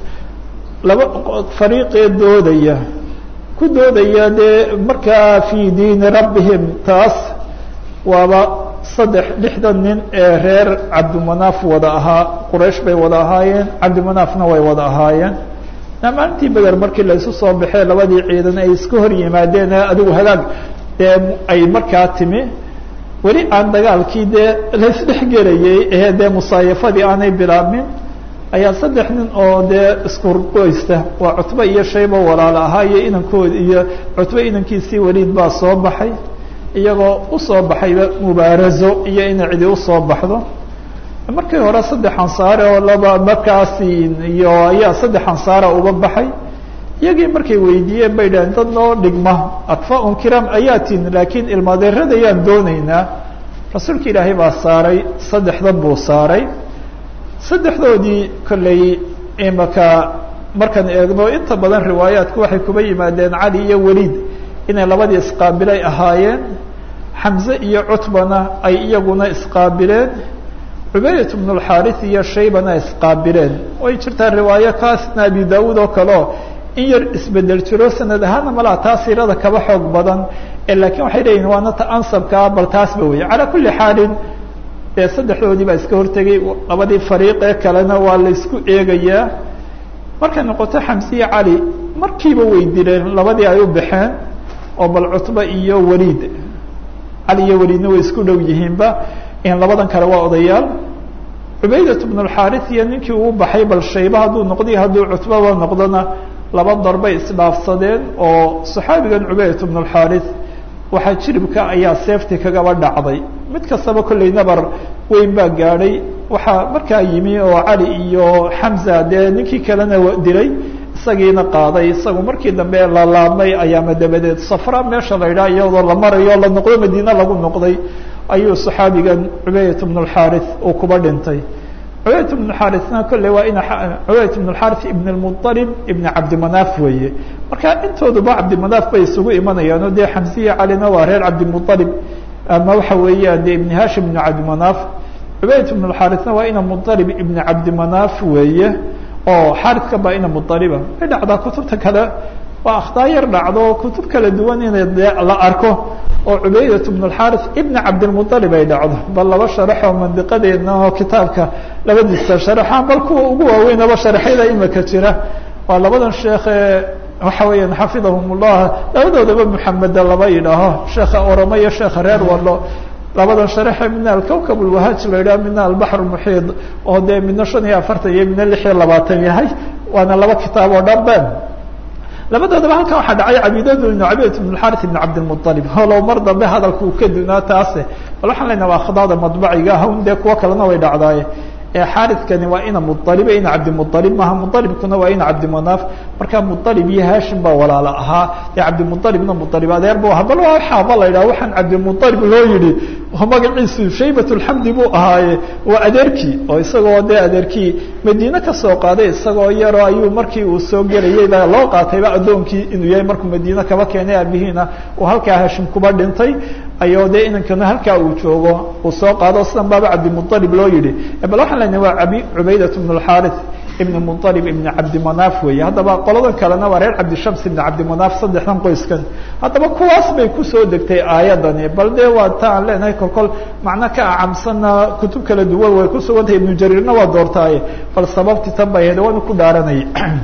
laba fariiqee doodaya ku doodaya dee markaa fي diini rabihim taas waaba saddex lixdan nin ee reer cabdimanaaf wada ahaa quraysh bay wada ahaayeen cabdimanaafna way wada ahaayeen maalintii beder markii la isu soo baxee labadii ciidan ay iska hor yimaadeen adigu hagaag dee ay markaa timi weli aan dagaalkii dee laisdhexgelayay ee dee musaayafadii aanay bilaabmin ayaa saddex nin oo dee iskurgoysta waa cutbe iyo shayba walaalo ahaa iyo inankood iyo cutbe inankiisii weliid baa soo baxay iyagoo usoo baxayba mubaarazo iyo inay cidi usoo baxdo markii hore saddex ansaare oo laba markaasi iyo ayaa saddex ansaara uga baxay iyagii markay weydiiyeen bay dhaheen dad noo dhigma atfaaun kiram ayaatin laakiin ilmaadeerada ayaan dooneynaa rasuulka ilaahay baa saaray saddexdan buu saaray saddexdoodii kolley imaka markaan eegno inta badan riwaayaatku waxay kuba yimaadeen cali iyo weliid inay labadii isqaabilay ahaayeen xamze iyo cutbana ay iyaguna isqaabileen cubaydat bnu lxaariث iyo shaybana isqaabileen way jirtaa riwaayo kaasna abi daawuud oo kaleo in yar isbedel jiro sanad ahaana malaa taa siirada kaba xoog badan lakiin waxay leeyihin waana ta ansabkaa bal taasba wey calaa kuli xaalin dee saddexdoodii baa iska hortegay labadii fariiqee kalena waa la isku eegayaa markay noqoto xamsiye cali markiiba way dileen labadii ay u baxeen oo bal cutba iyo weliid cali iyo weliidna way isku dhow yihiinba in labadan kale waa odayaal cubaydat bnu lxaariث iyo ninkii uu baxay bal shayba hadduu noqday hadduu cutbaba noqdona laba darbay isdhaafsadeen oo saxaabigan cubaydat bnu lxaariث waxaa jiribka ayaa seefti kagaba dhacday mid kastaba kolley nabar weyn baa gaadhay waxaa markaa yimi oo cali iyo xamza dee ninkii kalena dilay isagiina qaaday isagu markii dambe lalaabmay ayaama dabadeed safra meesha la yidhaha iyadoo la marayo la noqdo madiine lagu noqday ayuu saxaabigan cubayt bn اxaarث uu kuba dhintay cubayt bn xaarثna kolley waa ina cubayt bn اxaarث ibn اmuطalib ibn cabdimanaaf weeye marka intooduba cabdimanaaf bay isugu imanayaan oo dee xamsiya calina waa reer cabdimuطalib ama waxa weeyaan de ibn hashim ibn cabdimanaaf cubayt bn اxaarثna waa ina muطalib ibn cabdimanaaf weeye oo xaarثka baa ina muطaliba way dhacdaa kutubta kale waa akhtaa yar dhacdo kutub kala duwan in la arko oo cubaydat bn اxaarث ibn cabdilmuطalib ay dhacdo bal laba sharax oo mandiqadeedna oo kitaabka labadiisa sharaxaan bal kuwa ugu waaweynaba sharaxyada imika jira waa labadan sheekhe waxa weeyaan xafidahum ullah labadoodaba muxameda laba yidhaaho sheekha oramo iyo sheekha reer walo labadan sharaxe midna alkawkab اlwahaaj la yidhaho midna albaxr muxiid oo dee midna shan iyo afartan iyo midna lix iyo labaatan yahay waana laba kitaab oo dhan ben labadoodaba halkan waxaa dhacay cabidadu ibn cabidة ibn اxarث ibn cabdilmuطalib holow mar dambe hadalka uu ka dunaa taase bal waxaan leynaha waa khdaada madbaciga hawn dee kuwo kalena way dhacdaaye ee xaarikani waa ina muطalibe ina cabdimuطalib maaha muطalibkuna waa ina cabdimanaaf marka muطalib iyo hashim baa walaala ahaa dee cabdimuطalibna muطalib adeer bu ahaa bal waa waxaaba la yidhaha waxaan cabdimuطalib loo yihi magaciisu shaybat اlxamdi buu ahaaye waa adeerkii oo isagoo dee adeerkii madiine kasoo qaaday isagoo yaroo ayuu markii uu soo gelayay baa loo qaatayba addoonkii inuu yahay markuu madiine kaba keenay aabihiina uu halkaa hashim kuba dhintay ayoo dee inankana halkaa uu joogo uu soo qaado sidan baaba cabdimuطalib loo yihi bal waxaan lena waa abi cubaydat bn اxaarث ibn muطalib ibn cabdimanaaf weeye haddaba qoladan kalena waa reer cabdishams ibn cabdimanaaf saddexdan qoyskan haddaba kuwaas bay kusoo degtay aayadani bal dee waa ta aan leenahay kolkol macno ka acamsanna kutub kala duwan way kusugan tahay ibnu jariirna waa doortaaye bal sababti tan bay ahayd waana ku dhaaranayay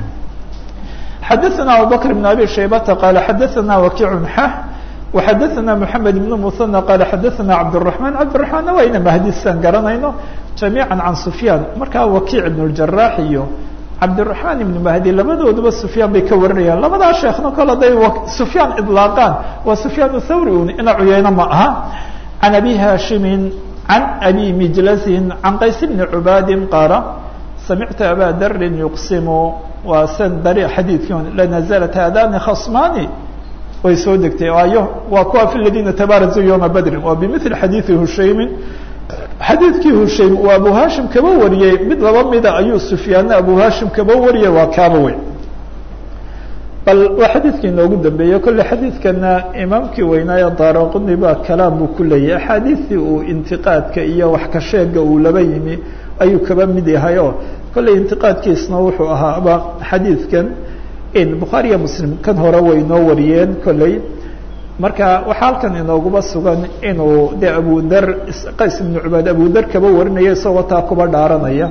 xadaثna abubakr بn abi shaybata qaala xadaثna wakiic xa وxadaثna mحamed بn muثanى qaala xadaثna cabdالرaحman cabdiلرaحmanna waa ina mahdisan garanayno jamiiعa can sufyaan markaa wakiic ibn اjarax iyo cabdiلرaحmaan ibn mahdi labadooduba sufyaan bay ka warinayaan labadaa sheekna kol haday sufyaan iطlaaqaan waa sufyaan thawri un ina cuyeyno ma aha can abi hashimi can abi mijlasin can qays bni cubaadi qaala samictu aba darin yuqsimu waa san dari xadiidkii lanaزlat hadani khasmani way soo degtay ayo waa kuwa fi ladina tabarazuu yowma badrin waa bimili xadiidi hushaymin xadiidkii hushaym uu abu hashim kaba wariyey mid laba mida ayuu sufyaanna abu hashim kaba wariyey waa kaaba weyn bal waa xadiidkii inoogu dambeeyey kolle xadiidkana imaamkii weynaaye daaraquni baa kalaam buu ku leeyahy axaadiistii uu intiqaadka iyo wax ka sheega uu laba yimi ayuu kaba mid yahay oo kolley intiqaadkiisna wuxuu ahaaba xadiidkan bukhaariya muslim kan hore way inoo wariyeen kolley marka waxaa halkan inooguba sugan inuu de abudar qays ibnu cubaad abudar kaba warinaya isagoo taa kuba dhaaranaya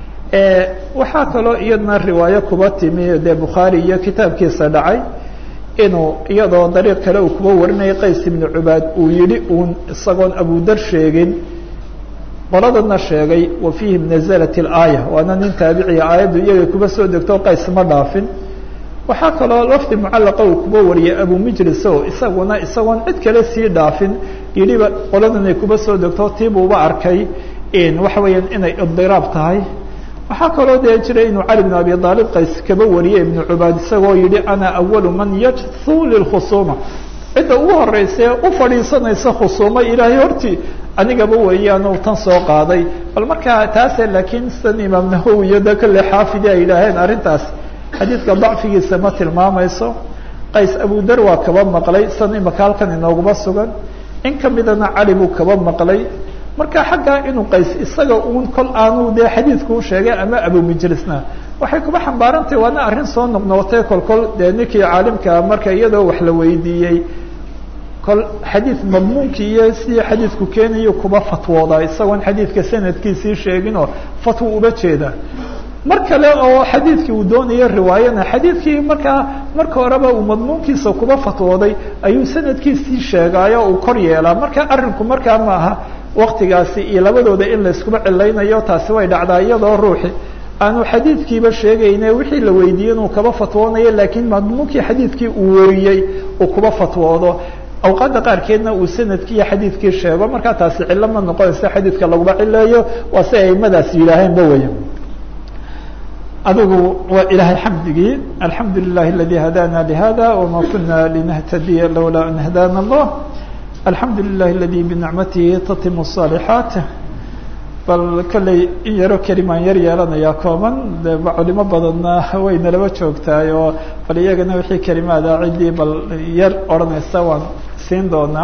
waxaa kaloo iyadna riwaayo kuba timi dee bukhaari iyo kitaabkiisa dhacay inuu iyadoo dariiq kale uu kuba warinaya qays ibnu cubaad uu yihi uun isagoon abudar sheegin qoladana sheegay wa fiihim nazalat اlaaya waana nin taabiciya aayaddu iyaga kuba soo degto qays ma dhaafin waxaa kaloo lafdi mucallaqa uu kuba wariyay abu mijlis o isaguna isagoon cid kale sii dhaafin yidhiba qoladan ay kuba soo degto tiibuuba arkay waxa weeyaan inay idiraab tahay waxaa kaloo dee jiray inuu cali bn abi aalib qays kaba wariyay ibnu cubaad isagoo yihi ana awalu man yajhu lilkhusuuma cidda ugu horeysa u fadhiisanaysa khusuumo ilaahay hortii anigaba weeyaanu tan soo qaaday bal markaa taase laakiin sidan imaam nahowi iyo de kolle xaafidi ay yidhaaheen arrintaas xadiidka dacfigiisa ma tilmaamayso qays abudar waa kaba maqlay san imaka halkan inooguma sugan in kamidana cali buu kaba maqlay marka xaggaa inuu qays isaga uun kol aanu dee xadiidku u sheegay ama abumijlisna waxay kuba xambaarantahay waana arrin soo noqnoqotay kol kol dee ninkii caalimka marka iyadoo wax la weydiiyey kol xadiid madmuunkii iyo sidii xadiidku keenayo kuba fatwooda isagoon xadiidka sanadkiisii sheegin oo fatwo uba jeeda mar kale oo xadiidkii uu doonayo riwaayana xadiidkii markaa marka horeba uu madmuunkiisa kuba fatwooday ayuu sanadkiisii sheegaayo uu kor yeelaa marka arrinku markaa ma aha waktigaasi iyo labadooda in layskuba cilaynayo taasi way dhacdaa iyadoo ruuxi aanu xadiidkiiba sheegayne wixii la weydiiyey inuu kaba fatwoonayo laakiin madmuunkii xadiidkii uu wariyey uu kuba fatwoodo awqaadda qaarkeedna uu sanadkii iyo xadiidkii sheego markaa taasi cilo ma noqonaysa xadiidka laguma cileeyo waa si aimadaas yidhaaheenba wey adigu waa ilahay xamdigii alxamdu lilah aladi hadana lihada wama kuna linahtadiya lowlaa an hadana allah alxamdu lilah aladi binicmatihi tatimu الصaalixaat bal kolley in yaro kelimaan yar yeelanayaa kooban de culimo badanna wayna laba joogtahay oo bal iyagana wixii kelimaada ciddii bal yar odhanaysa waan siin doonaa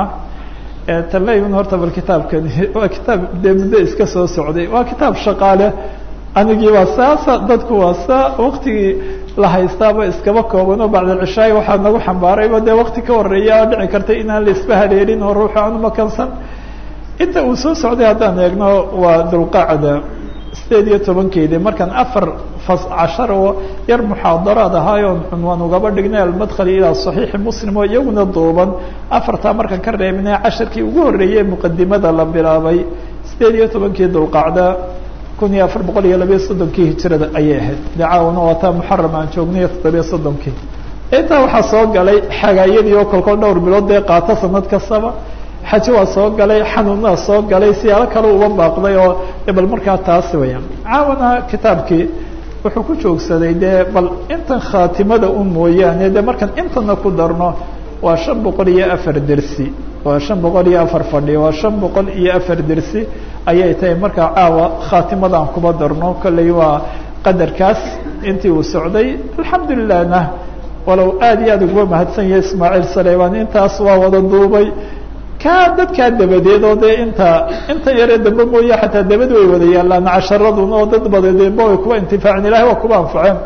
tanlayn horta bal kitaabkani waa kitaab dee muddo iska soo socday waa kitaab shaqaale anigii waa saasa dadku waa saa waktigii la haystaaba iskaba kooban oo bacda cishaay waxaa nagu xambaarayba dee wakti ka horeeya oo dhici karta inaan la isba haleelin oo ruuxu aan umakansan inta uu soo socday haddaan eegno waa dulqacda sideed iyo tobankeedii markaan afar fas cashar oo yar muxaadaraad ahaayoon cunwaan ugaba dhignay almadkhali ilaa saxiixi muslim oo iyaguna duuban afartaa markaan ka reebnay casharkii ugu horreeyey muqadimada la bilaabay sideed iyo tobankii dulqacda kun iyo afar boqol iyo labayo soddonkii hijirada ayay ahayd dacaawana waa taa muxaram aan joognay toddobiyo soddonkii intaa waxaa soo galay xagaayadii oo kolkol dhowr bilood dee qaato sanad kastaba xaji waa soo galay xanuunaa soo galay siyaalo kale uba baaqday oo bal markaa taas weya caawana kitaabkii wuxuu ku joogsaday dee bal intan khaatimada un mooyaane de markaan intana ku darno waa shan boqol iyo afar dersi waa shan boqol iyo afar fadhi waa shan boqol iyo afar dersi ayay tahay markaa caawa khaatimadaan kuba darno kolley waa qadarkaas intii uu socday alxamdulilahna walow aad iyo aad uguba mahadsan yahay ismaaciil saleyman intaas waa wada duubay ka dadkaa dabadeed oo dee inta inta yaree dambe mooye xataa dabad way wada yaalaan casharaduna oo dad badeedba way kuba intifaaceen ilahay waa kuba anfaceen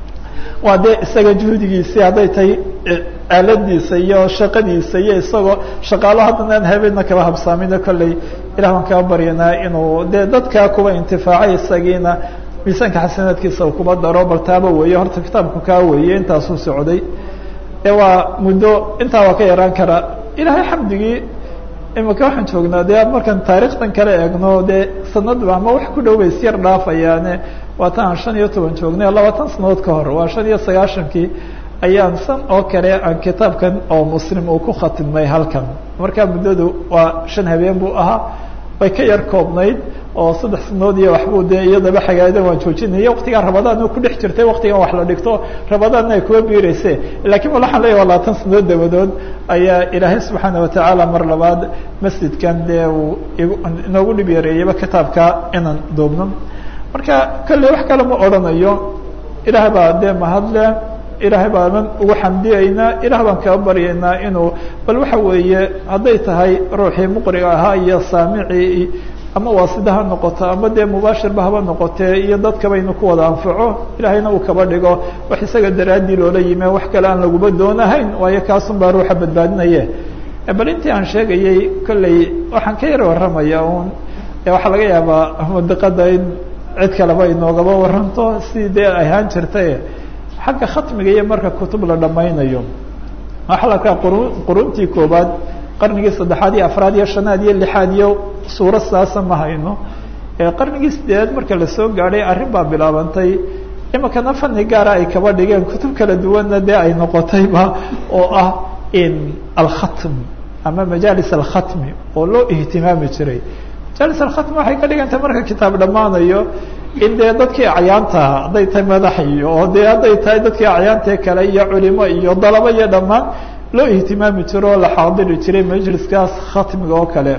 waa dee isaga juhdigiisii hadday tahay aaladiisa iyo shaqadiisa iyo isagoo shaqaalo haddana aan habeenna kaba habsaamina kolley ilah baan kaa baryanaa inuu dee dadkaa kuba intifaacay isagiina miisaanka xasanaadkiisa uu kuba daro bal taaba weeye horta kitaabku kaa weeye intaasuu socday ee waa muddo intaa waa ka yaraan karaa ilahay xamdigii imika waxaan joognaa dee markaan taarikhtan kale eegno dee sanadba ama wax ku dhow bay isyar dhaafayaane waa ta aan shan iyo toban joognay labaatan sanadood ka hor waa shan iyo sagaashankii ayaan san oo kale aan kitaabkan oo muslim uu ku khatimnay halkan markaa muddadu waa shan habeen buu ahaa way ka yar koobnayd oo saddex sanadood iyo waxbuu dee iyadaba xagaadan waan joojinaya waktigaa rabadaan ku dhex jirtay waktigan wax la dhigto rabadaanna ay kuwa biireyse lakiin wal waxaan leeya waa labaatan sanadood dabadood ayaa ilaahay subxaana watacaala mar labaad masjidkan dee uu inoogu dhib yareeyaba kitaabka inaan duubno marka kolley wax kale ma odhanayo ilaah baa dee mahadle ilaahay baanan ugu xamdiyeynaa ilaah baan kaa baryaynaa inuu bal waxa weeye hadday tahay ruuxii muqriga ahaa iyo saamicii ama waasida ha noqoto ama dee mubaashirba haba noqotee iyo dadkaba inu ku wada anfaco ilaahayna uu kaba dhigo wax isaga daraaddii loola yime wax kale aan laguba doonahayn waayo kaasun baa ruuxa badbaadinaye bal intii aan sheegayey kolley waxaan ka yar warramaya un waxaa laga yaabaa madiqada in cid kaleba inoogaba waranto si dee ahaan jirtay xagga khatmiga iyo marka kutub la dhamaynayo waxaa la arkaa quru quruntii koobaad qarnigii saddexaad iyo afraad iyo shanaad iyo lixaad iyo suuro saasa ma hayno qarnigii sideedaad marka lasoo gaadhay arrin baa bilaabantay imikana fani gaara ay kaba dhigeen kutub kala duwanna dee ay noqotayba oo ah in alkhatm ama majaalis alkhatmi oo loo ihtimaami jiray majaalis alkhatmi waxay ka dhigantay marka kitaab dhammaanayo in dee dadkii acyaantaha hadday tahay madax iyo oo dee hadday tahay dadkii acyaantee kale iyo culimo iyo dalabo iyo dhammaan loo ihtimaami jiro oo la xaadiri jiray majliskaas khatmiga oo kale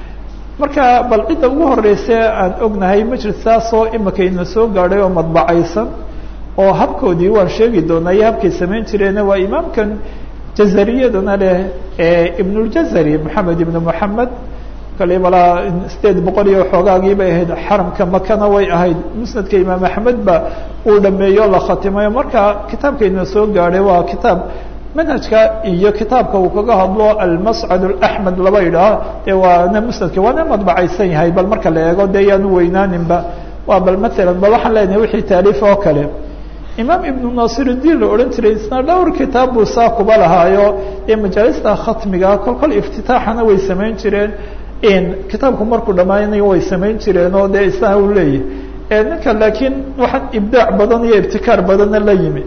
marka bal cidda ugu horeyse aan ognahay majliskaasoo imika ina soo gaadhay oo madbacaysan oo habkoodii waan sheegi doonaa iyo habkay samayn jireena waa imaamkan jazariyadana leh ibnuljazari moxamed ibnu moxamed kale malaa sideed boqol iyo xoogaagii bay ahayd xaramka makana way ahayd musnadka imaam axmed ba uu dhameeyo la khatimayo marka kitaabkayna soo gaadhay waa kitaab manhajka iyo kitaabka uu kaga hadlo almascad alaxmed laba idhaah ee waana musnadka waana madbacaysan yahay bal marka la eego dee yaanu weynaaninba waa bal maalan bal waxaan leenahay wixii taaliif oo kale imaam ibnu nasirudiin la odhan jiray isna dhowr kitaab buu saa kuba lahaayo ee majaalista khatmiga kol kol iftitaaxana way samayn jireen kitaabku markuu dhammaanayo way samayn jireen oo dee isaga u leeyahy ninka laakiin waxaan ibdaac badan iyo ibtikaar badanna la yimi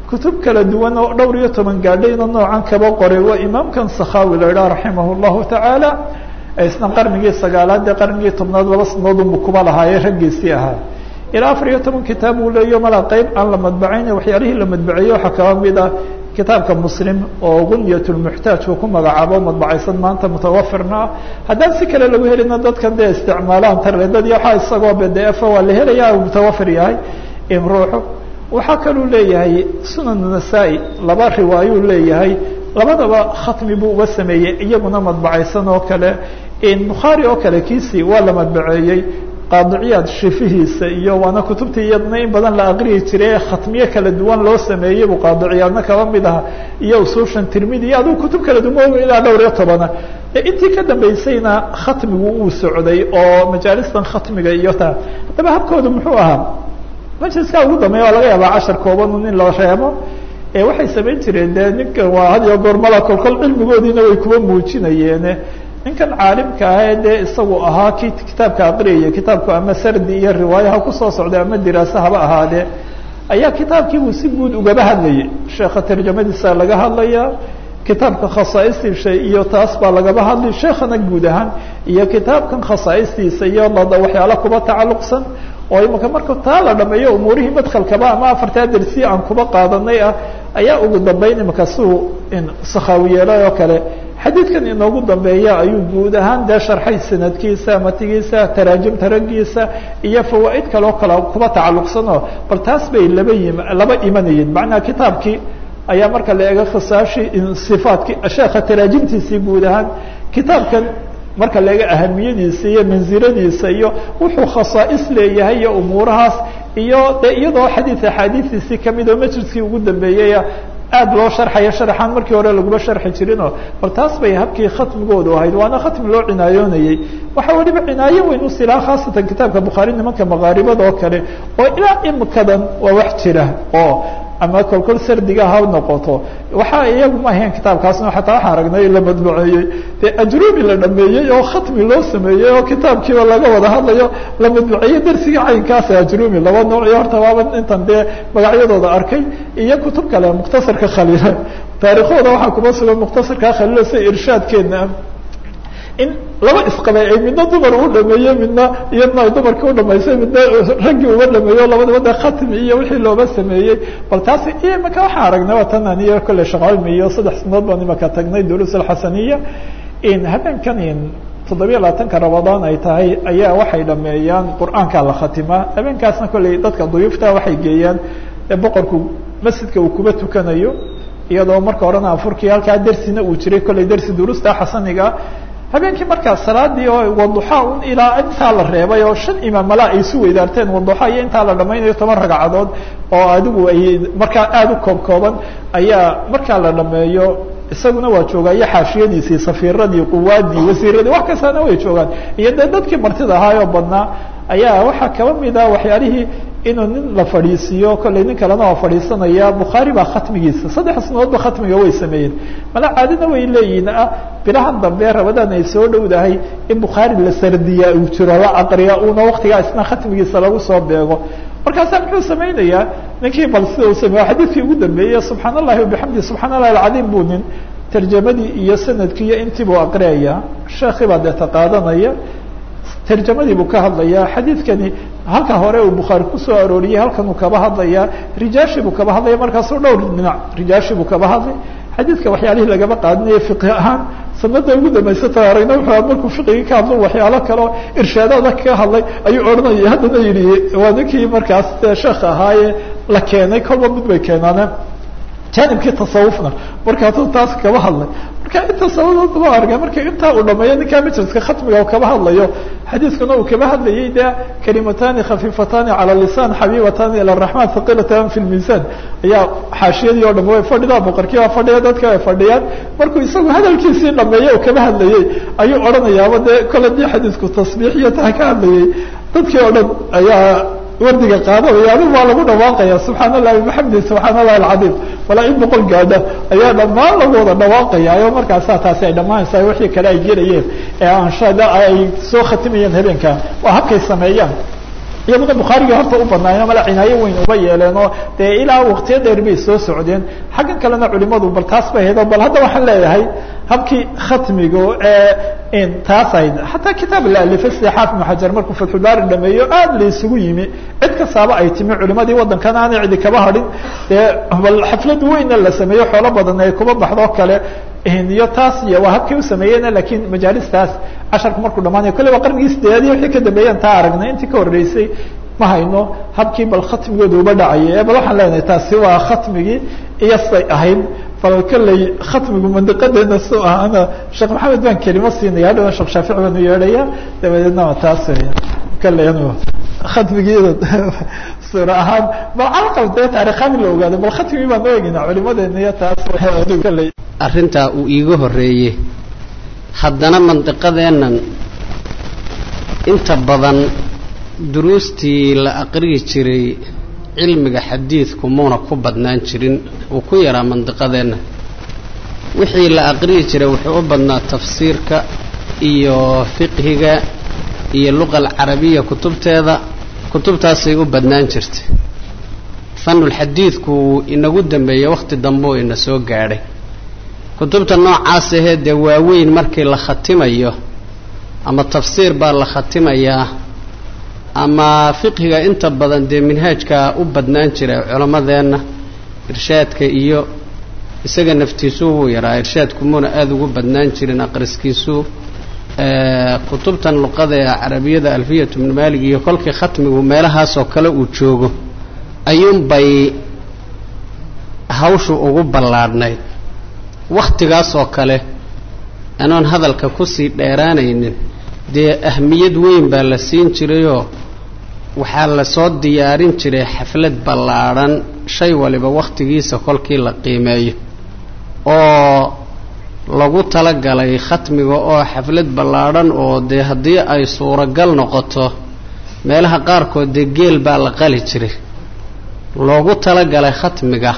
kutub kala duwan oo dhowr iyo toban gaadhayna noocan kaba qoray waa imaamkan sakhawi la idhaha raximah llahu tacaala isna qarnigii sagaalaad ee qarnigii tobnaad laba sanadoodunbu kuba lahaayee raggiisii ahaa ilaa afar iyo toban kitaab uu leeyo malaa qeyb aan la madbacayn waxyaalihii la madbaceeyey waxaa kaba mid ah kitaabka muslim oo gunyat lmuxtaaj uu ku magacaabo madbacaysan maanta mutawafirna ah haddaan si kale lagu helina dadkan dee isticmaalaan tarledadii waxaa isagoo bdf waa la helaya mutawafir yahay in ruuxu waxaa kaluu leeyahay sunan nasaa-i laba riwaayuu leeyahay labadaba khatmi buu uga sameeyey iyaguna madbacaysan oo kale bukhaari oo kale kiisii waa la madbaceeyey qaadiciyaad shifihiisa iyo waana kutubtii iyadna in badan la aqriyi jiray ee khatmiye kala duwan loo sameeyey buu qaadiciyaadna kaba mid aha iyo usuushan tirmidi iyo aduu kutub kala duwan ilaa dhowr iyo tobana intii ka dambeysayna khatmigu uu socday oo majaalistan khatmiga iyo ta haddaba habkoodu muxuu ahaa majliskaa ugu dambeeya waa laga yaabaa cashar kooban in la reebo waxay samayn jireen de ninkan waa had iyo goor mala kolkol cilmigoodiina way kuwa muujinayeene ninkan caalimka ah ee dee isagu ahaa ki kitaabka aqriyaya kitaabku ama sardi iyo riwaayaha kusoo socday ama diraase haba ahaadee ayaa kitaabkiibuu si guud ugaba hadlayay sheekha tarjamadiisa laga hadlaya kitaabka khasaa'istiisa iyo taas baa lagaba hadlay sheekhana guud ahaan iyo kitaabkan khasaa'istiisa iyo waxyaala kuba tacalluqsan oo imaka marka taa la dhameeyo umuurihii madkhalkaba ama afartaa dersi aan kuba qaadanay ah ayaa ugu dambeyn imaka siuu sakhawi yeelay oo kale xadiidkan inoogu dambeeya ayuu guud ahaan dee sharxay sanadkiisa matigiisa taraajimta raggiisa iyo fawaa'id kaleo kale kuba tacalluqsanoo bal taas bay laba yim laba imanayeen macnaha kitaabkii ayaa marka la eego khasaashi sifaadkii sheekha taraajimtiisii guud ahaan kitaabkan marka la eego ahamiyadiisa iyo mansiladiisa iyo wuxuu khasaa'is leeyahay iyo umuurahaas iyo de iyadoo xadiid axaadiistiisii kamid oo majliskii ugu dambeeyey aad loo sharxayo sharaxaan markii hore laguma sharxi jirinoo bal taas bay habkii khatmigoodu ahayd waana khatmi loo cinaayoonayey waxaa weliba cinaayo weyn u silaa khaasatan kitaabka bukhaari nimanka makaaribada oo kale oo ilaa imikadan waa wax jira oo ama kolkol sardiga ha noqoto waxaa iyagu ma ahayn kitaabkaasna xataa waxaan aragnay la madbuceeyey dee ajrubi la dhameeyey oo khatmi loo sameeyey oo kitaabkiiba laga wada hadlayo la madbuceeyey darsigii caynkaasa ajrubi laba nooc iyo horta waaba intan dee magacyadooda arkay iyo kutub kale mukhtasarka khaliila taarikhooda waxaa kuma sugan mukhtasarka khaliila sida irshaadkeena in laba isqabay ay midna dumar u dhameeyey midna iyadna ay dumarka u dhamaysay midna raggii uga dhameeyo labadaba de khatmi iyo wixii looba sameeyey bal taas iyo imaka waxaan aragnay waa tan aniyo kolley shaqcilmi iyo saddex sanadood baan imaka tagnay duruus alxasaniya in habeenkan in toddobiya labaatanka rabadaan ay tahay ayaa waxay dhameeyaan qur-aanka la khatimaa habeenkaasna kolley dadka duyuufta waxay geeyaan boqorku masjidka uu kuba tukanayo iyadoo marka horena afurkii halkaa dersina uu jiray kolley dersi duruusta xasaniga habeenkii markaa salaadii oo waduxa un ilaa intaa la reebay oo shan imaam malaa ay isu weydaarteen waduxa iyo intaa la dhamaynayo toban ragcadood oo adigu ay markaa aada u koob kooban ayaa markaa la dhameeyo isaguna waa joogaa iyo xaashiyadiisii safiiradii quwaadii wasiiradii wax kastaana way joogaan iyo dee dadkii martida ahaayoo badnaa ayaa waxaa kaba mid ah waxyaalihii inuu nin la fadhiisiiyo kolley nin kalena waa fadhiisanaya bukhaari baa khatmigiisa saddex sanadoodba khatmiga way sameeyeen mala caadina way leeyihin ah bilahan dambe rabadaan ay soo dhowdahay in bukhaari la sardiyaa uu jiro la aqriya una waktigaa isna khatmigiisa lagu soo beego markaasaa muxuu samaynayaa ninkii bal sida uu sameeyo xadiidkii ugu dambeeyey subxaan allahi wabixamdi subxaan allahi alcadiim buu nin tarjamadii iyo sanadkii iyo intii buu aqriyaya sheekii baa deeta qaadanaya tarjamadii buu ka hadlayaa xadiidkani halka hore uu bukhaari kusoo arooriyey halkan uu kaba hadlayaa rijaashii buu kaba hadlaya markaasuu dhowr dhinac rijaashii buu kaba hadlay xadiidka waxyaalihii lagaba qaadinaya fiqi ahaan sanada ugu dambaysata aragna wuxuu markuu fiqigii ka hadlo waxyaalo kaleo irshaadaada ka hadlay ayuu odhanaya haddana yidhi waa ninkii markaas sheekha ahaaye la keenay kolba mid bay keenaane janibkii tasawufna markaasuu taas kaba hadlay marka inta sabadood loo arga marka intaa uu dhameeyo ninkaa majliska khatmiga kaba hadlayo xadiiskuna uu kaba hadlayay de kalimatani khafiifatani cala lisan xabiibatani ila raxman haqilatan fi lmiisan ayaa xaashiyadii o dham way fadhidaa boqorkii baa fadhiya dadka ay fadhiyaan markuu isagu hadalkiisii dhameeyo oo kaba hadlayey ayuu odhanayaaba dee kole dii xadiisku tasbiix iyo taa ka hadlayay dadkii oo dhan ayaa wardiga qaadanaya adigu waa lagu dhawaaqaya subxaan allahi bixamdi subxaan allahi alcadiim walaa in boqol gaadha ayaa dhammaan lagu wada dhawaaqaya o markaasaa taasi ay dhammaanaysa wixii kale ay gelayeen ee aanshada ay soo khatimayeen habeenka waa habkay sameeyaan iyaduna bukhaarigii horta u badnaayeen mala cinaayo weyn uba yeeleen oo dee ilaa waqtiyo dheer bay soo socdeen xaggan kalena culimadu bal taas bay ahayd oo bal hadda waxaan leeyahay habkii khatmiga ee taas ahayd xataa kitaab la alifay sida xaafid ibnu xajar markuu fatxulbaari dhameeyo aad la isugu yimi cid kastaaba ay timi culimadii waddankan aanay cidi kaba hadhin dee bal xaflad weynna la sameeyo xoolo badan ay kuba baxdoo kale iyo taas iyo waa habkii u sameeyeen lakiin majaalistaas casharku markuu dhamaanayo kolley waa qarnigii sideedaadii wixii ka dambeeyeen taa aragnay intii ka horreysay ma hayno habkii bal khatmigooda uba dhacayay bal waxaan leenahay taasi waa khatmigii iyo say ahayd bal kolley khatmigu mandiqadeena su ahana sheekh maxamed baan kelimo siinaya hadhawan sheekh shaafici baanu yeedhaya dabadeedna waa taas weya kolley anu khatmigiida suura ahaan bal calqal dee taarikhaan la ogaado bal khatmigii baan eegina culimadeena iyo taas kolley arrintaa uu iiga horreeyey haddana mandiqadeennan inta badan duruustii la aqriyi jiray cilmiga xadiidku muuna ku badnaan jirin uu ku yaraa mandiqadeenna wixii la aqriyi jiray wuxuu u badnaa tafsiirka iyo fiqhiga iyo luqa alcarabiya kutubteeda kutubtaasay u badnaan jirtay fanulxadiidku wuu inagu dambeeyey wakhti dambe oo ina soo gaadhay kutubta noocaas ahee dee waaweyn markii la khatimayo ama tafsiir baa la khatimayaa ama fiqhiga inta badan dee minhaajkaa u badnaan jira culammadeenna irshaadka iyo isaga naftiisuu wuu yaraa irshaadku muuna aada ugu badnaan jirin aqriskiisu kutubtan luqada ee carabiyada alfiyatu bnu maalig iyo kolkii khatmigu meelahaasoo kale uu joogo ayuunbay hawshu ugu ballaadhnayd wakhtigaasoo kale anoon hadalka kusii dheeraanaynin dee ahmiyad weyn baa la siin jirayoo waxaa lasoo diyaarin jiray xaflad ballaadhan shay waliba wakhtigiisa kolkii la qiimeeyo oo lagu talagalay khatmiga oo xaflad ballaadhan oo dee haddii ay suuragal noqoto meelaha qaarkood dee geel baa la qali jiray loogu talagalay khatmiga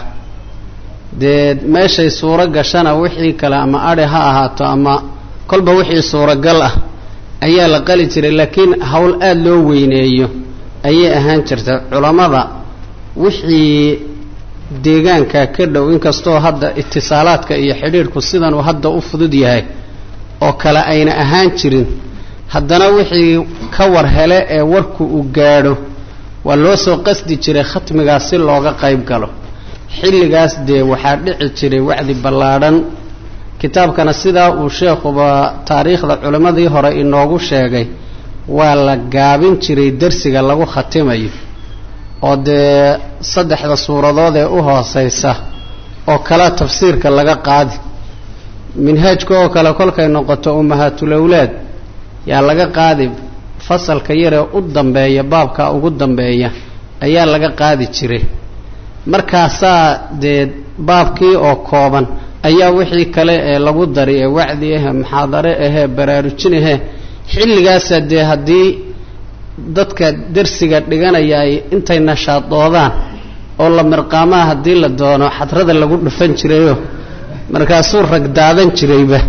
dee meeshay suuro gashana wixii kale ama adhi ha ahaato ama kolba wixii suuragal ah ayaa la qali jiray laakiin howl aada loo weyneeyo ayay ahaan jirta culammada wixii deegaanka ka dhow inkastoo hadda itisaalaadka iyo xidhiidhku sidan uu hadda u fudud yahay oo kale ayna ahaan jirin haddana wixii ka war hele ee warku uu gaadho waa loo soo qasdi jiray khatmigaas si looga qayb galo xilligaas dee waxaa dhici jiray wacdi ballaadhan kitaabkana sidaa uu sheekhuba taariikhda culimmadii hore inoogu sheegay waa la gaabin jiray dersiga lagu khatimayo oo dee saddexda suuradood ee u hooseysa oo kale tafsiirka laga qaadi minhaajka oo kale kolkay noqoto ummahaatulawlaad yaa laga qaadi fasalka yaree u dambeeya baabka ugu dambeeya ayaa laga qaadi jiray markaasaa dee baabkii oo kooban ayaa wixii kale ee lagu dari ee wacdi ahee muxaadare ahee baraarujin ahee xilligaasa dee haddii dadka dersiga dhiganaya ay intay nashaadoodaan oo la mirqaamaha haddii la doono xadrada lagu dhufan jirayoo markaasuu rag daadan jirayba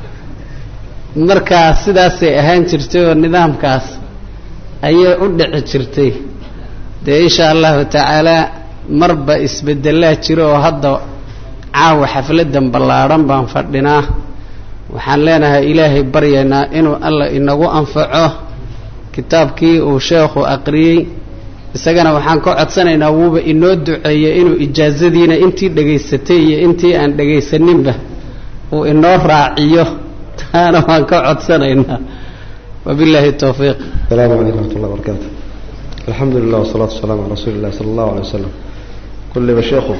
markaa sidaasay ahaan jirtay oo nidaamkaas ayay u dhici jirtay dee insha allahu tacaalaa marba isbedelaa jiro oo hadda caawa xafladan ballaadhan baan fadhinaa waxaan leenahay ilaahay baryaynaa inuu alla inagu anfaco kitaabkii uu sheekhu aqriyey isagana waxaan ka codsanaynaa wuuba inoo duceeyey inuu ijaazadiina intii dhegaysatay iyo intii aan dhegaysaninba uu inoo raaciyo taana waan ka codsanaynaa wabillahi towfiiq asalaamu calaykum raxmat ullah barakaatu alxamdu lilah wasalaatu wasalaamu calaa rasuuli illahi sala allahu alay wasalam kulliba sheekhu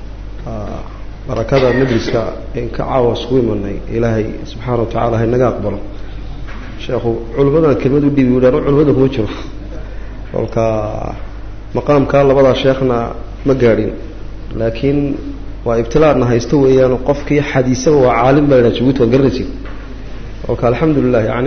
barakada majliska in ka caawa isugu imanay ilaahay subxaana wa tacala haynaga aqbalo sheekhu culimmadan kelmad u dhiibi udhaan culimada kuma jiro kolka maqaamka labadaa sheekhna ma gaadhin laakiin waa ibtilaadna haysto weeyaan qofkii xadiisaba waa caalim baa ladhaha jabuuti waa garanaysid kolka alxamdulilah yacni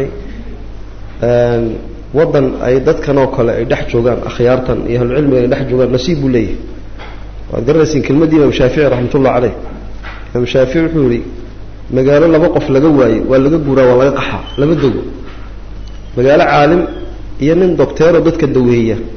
waddan ay dadkan oo kale ay dhex joogaan akhyaartan iyo ahlucilmigan ay dhex joogaan nasiib buu leeyahay waad garanaysiin kelmaddii imaam shaafici raxmatullah caleyh imaam shaafici wuxuu yihi magaalo laba qof laga waaye waa laga guuraa waa laga qaxaa lama dogo magaalo caalim iyo nin docteeroo dadka daweeya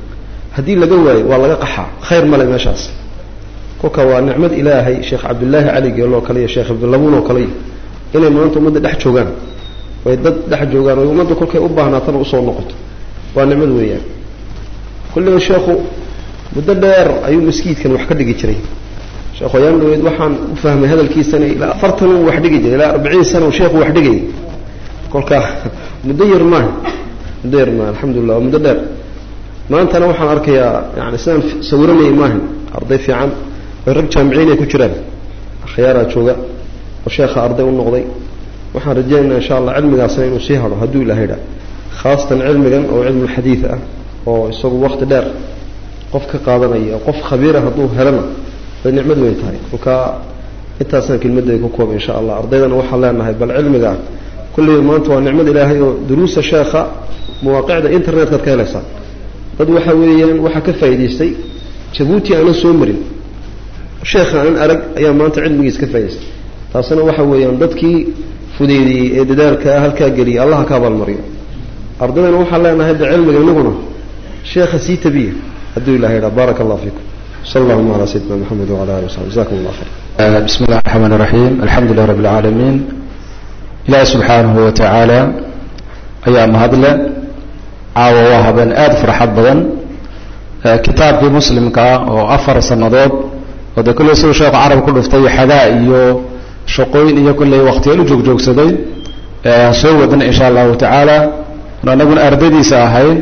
haddii laga waayo waa laga qaxaa khayr male meeshaas kolka waa nicmad ilaahay sheekh cabdillaahi cali geelo oo kale iyo sheekh cabdilabuun oo kale inay maanta ummadda dhex joogaan way dad dhex joogaan oy ummadda kolkay u baahnaatana usoo noqoto waa nicmad weeyaan kulliba sheekhu muddo dheer ayuu maskiidkan wax ka dhigi jiray sheekh ayaan dhaweyd waxaan u fahmay hadalkiisana ilaa afartan uu wax dhigi jiray ilaa arbiciin sana uu sheekhu wax dhigayay kolka muddo yar maaha muddo yar maaha alxamdulillah waa muddo dheer maantana waxaan arkayaa yani sidaan sawiranayay maahan arday fiican oy rag jaamiciin ay ku jiraan akhyaaraa jooga oo sheekha arday u noqday waxaan rajaynaynaa insha allah cilmigaasna inuu sii hadho hadduu ilahay dha khaasatan cilmigan oo cilmulxadiid ah oo isagu wakti dheer qof ka qaadanaya qof khabiira hadduu helana bay nicmad weyn tahay kolkaa intaasaan kelmadda ku kooba insha allah ardaydana waxaan leenahay bal cilmiga kulliba maanta waa nicmad ilaahay oo duruusa sheekha mawaaqicda internetkad ka helaysaa dad waxa weeyaan waxaa ka faa'idaystay jabuuti aanan soo marin sheekha aanan arag ayaa maanta cilmigiis ka faa'idaystay taasina waxa weeyaan dadkii fudeydiyey ee dadaalka halkaa geliyay allaha ka abaalmariyo ardaydana waxaan leenahay de cilmiga inaguna sheekha sii tabiya hadduu ilahay dha baaraka allah fiikum sal allahuma calaa sayidina maxamed wala ali wasaxbi jazakum allah khayr bismi illahi raxmaan raxiim alxamdu lilah rabbi alcaalamiin ilaahi subxaanahu wa tacaala ayaa mahadle caawa waa habeen aada farxad badan kitaabkii muslimka oo afar sannadood oo dee kulley siduu sheekhu carab ku dhuftay xadaa iyo shaqooyin iyo kulley waktiyaal u joogjoogsaday soo wadana insha allahu tacaala anaguna ardadiisa ahayn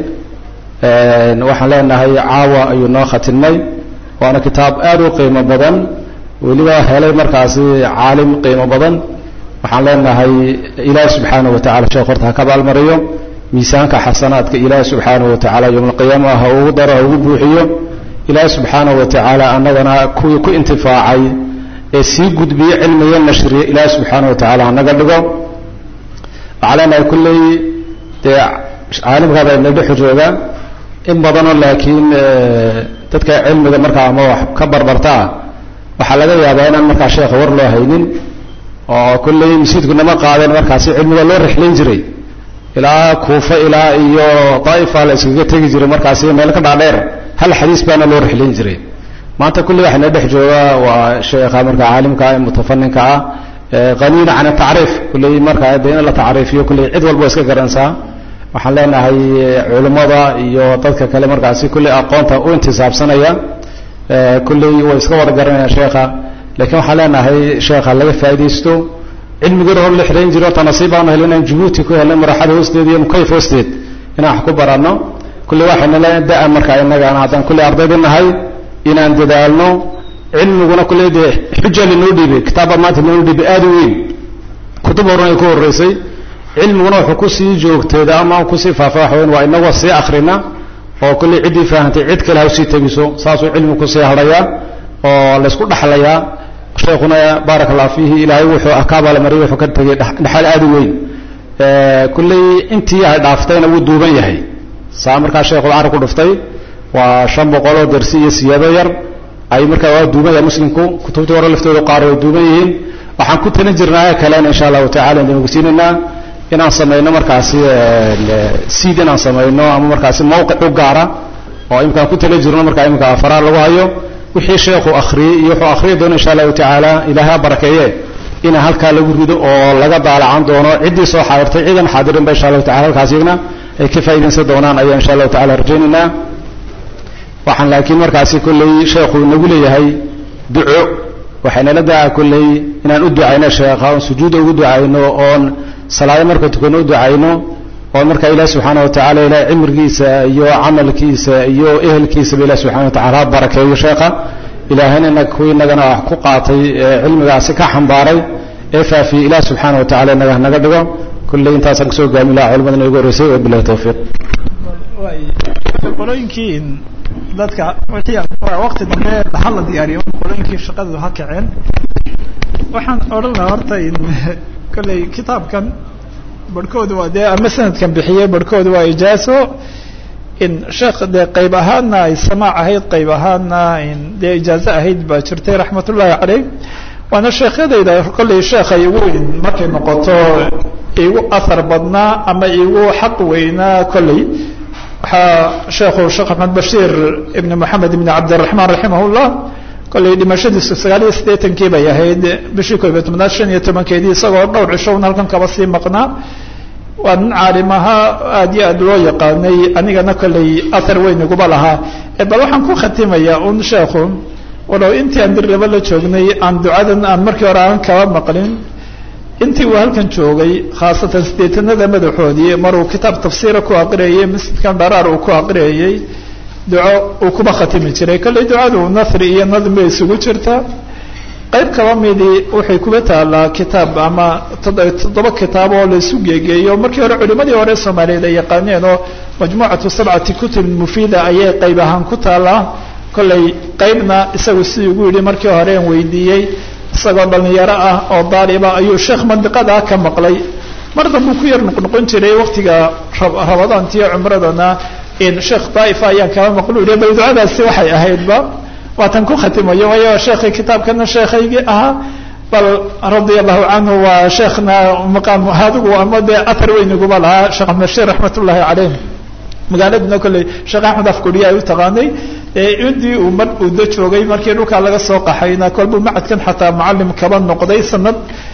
waxaan leenahay caawa ayuu noo khatimay waana kitaab aada u qiimo badan weliba helay markaasi caalim qiimo badan waxaan leenahay ilaahi subxaanahu wa tacala sheekh horta ha ka abaalmariyo miisaanka xasanaadka ilaahi subxaanahu wa tacala yowmalqiyaama ha ugu daro ha ugu buuxiyo ilaahi subxaanahu wa tacaala annagana kuwii ku intifaacay ee sii gudbiye cilmiga nashriye ilaahi subxaanahu wa tacala hanaga dhigo waxaa leenahay kulley dee caalimkaaba ina dhexu jooga in badanoo laakiin dadka cilmiga markaa ama wax ka barbartaa waxaa laga yaabaa inaan markaa sheekha war loo haynin oo kulley masiidku nama qaadeen markaasi cilmiga loo rixlayn jiray ilaa kuufa ilaa iyo daa'ifa la iskaga tegi jiray markaasi meel ka dhaadheer hal xadiis baana loo rixlayn jiray maanta kulli waxayna dhex jooga waa sheekha marka caalimka ee mutafaninka ah qaniina can atacriif kulley markaa de in la tacriifiyo kulley cid walba iska garanaysaa waxaan leenahay culimmada iyo dadka kale markaasi kulley aqoonta u intisaabsanaya kulley way iska wada garanayaan sheekha lakiin waxaan leenahay sheekha laga faaidaysto cilmigeeda hor la xirayn jiro ta nasiib baanu helay inaan jabuuti ku helnay maraxada hoosteed iyo mukayf hoosteed inaan wax ku baranno kulley waxayna le da- markaa inagaana haddaan kulley ardayda nahay inaan dadaalno cilmiguna kulley dee xuja linoo dhiibay kitaabba maanta linoo dhiibay aada u weyn kutub horan ay ku horreysay cilmiguna wuxuu kusii joogteeda ama kusii faafa wax weyn waa inagoo sii akrina oo kulley ciddii fahamtay cid kale ha usii tegiso saasuu cilmigu kusii hadhayaa oo laysku dhaxlayaa sheekuna baaraka allah fiihi ilaahay wuxuu ka abaalmariyay wuxuu ka tegay dhexal aada u weyn kulley intii ay dhaaftayna wuu duuban yahay saa markaa sheekhu carab ku dhuftay waa shan boqoloo dersi iyo siyaado yar ay markaa waa duuban yahay muslimku kutubtii hore laftooda qaar way duuban yihiin waxaan ku talin jirnaa kalena insha allahu tacala idin ogsiinaynaa inaan samayno markaasi seed inaan samayno ama markaasi mawqic u gaara oo imkaan ku talin jirno markaa imika afaraar lagu hayo wixii sheekhu akhriyey iyo wuxuu akhriyi doono insha allahu tacaala ilaahay ha barakeeye inaan halkaa lagu rido oo laga daalacan doono ciddii soo xaadirtay ciidan xaadirinba insha allahu tacala halkaas iyagna ay ka faa'iidaysan doonaan ayaa insha allahu tacala rajaynaynaa waxaan laakiin markaasi kolley sheekhu nagu leeyahay duco waxaynala daa kolley inaan u ducayno sheekha oon sujuuda ugu ducayno oon salaado marka tukano u ducayno oo markaa ilahi subxaana wa tacala ilahay cimrigiisa iyo camalkiisa iyo ehelkiisaba ilahi subxana wa tacala ha barakeeyo sheekha ilaahayna inaga kuwii inagana wax ku qaatay ee cilmigaasi ka xambaaray ee faafiyey ilahi subxaana wa tacala inaga hanaga dhigo kulley intaasaan kasoo gaami laha culimadana igu horreysay wabilahi tawfiiq qolooyinkii dadka waqti dambe dhaxal la diyaariyo qolooyinkii shaqadooda ha kaceen waxaan odhan lahaa horta kolley kitaabkan barhkooda waa dee ama sanadkan bixiyey barhkooda waa ijaaso in sheekh dee qayb ahaadna ay samaac ahayd qayb ahaadna dee ijaazo ahayd baa jirtay raxmat ullaahi caleyh waana sheekhyadayda kolley sheekha igu markay noqoto igu ahar badnaa ama igu xaq weynaa kolley waxaa sheekhu sheekh axmed bashiir ibn moxamed ibn cabdiraxmaan raximah llah kollay dhimashadiisu sagaal iyo siddeetankii bay ahayd bishii koob iyo tobnaad shan iyo tobankeedii isagoo dhowr cishown halkan kaba sii maqnaa waa nin caalim ahaa aad iyo aad loo yaqaanay anigana kollay athar weyn iguba lahaa bal waxaan ku khatimayaa un sheekhu walow intii aan dirlaba la joognay aan ducadan aan markii hore aan kaba maqlin intii uu halkan joogay khaasatan sideetanada madaxoodii maruu kitaab tafsiira ku aqriyayey masjidkan dharaar uu ku aqriyayey duco uu kuba khatimi jiray kollay ducadu nasri iyo nadm bay isugu jirtaa qayb kaba midii waxay kuba taalaa kitaab ama toddoba kitaab oo laisu geegeeyo markii hore culimadii hore soomaaliyeed ay yaqaaneen oo majmuucatu sabcati kutub mufiida ayay qayb ahaan ku taalaa kollay qaybna isagu sidii ugu yidhi markii hore aan weydiiyey isagoo dhalinyaro ah oo daaliba ayuu sheekh mandiqadaa ka maqlay mar dambuu ku yar noqnoqon jiray waktiga rabadaantiyo cumradana sheekh daaifa ayaan kaba maqlu yihi bal ducadaasi waxay ahaydba waatan ku khatimayo waayo sheekhay kitaabkana sheekhaygii ahaa bal radia allahu canhu waa sheekhna maqaam adigu ama dee athar weyniguba lahaa sheekh axmed bashiir raxmat ullahi caleyh magaaladuna kolley sheekh axmed afkuriya ay u taqaanay intii uu mar uda joogay markii dhulkaa laga soo qaxayna kolbuu macadkan xataa mucalim kaba noqday sanad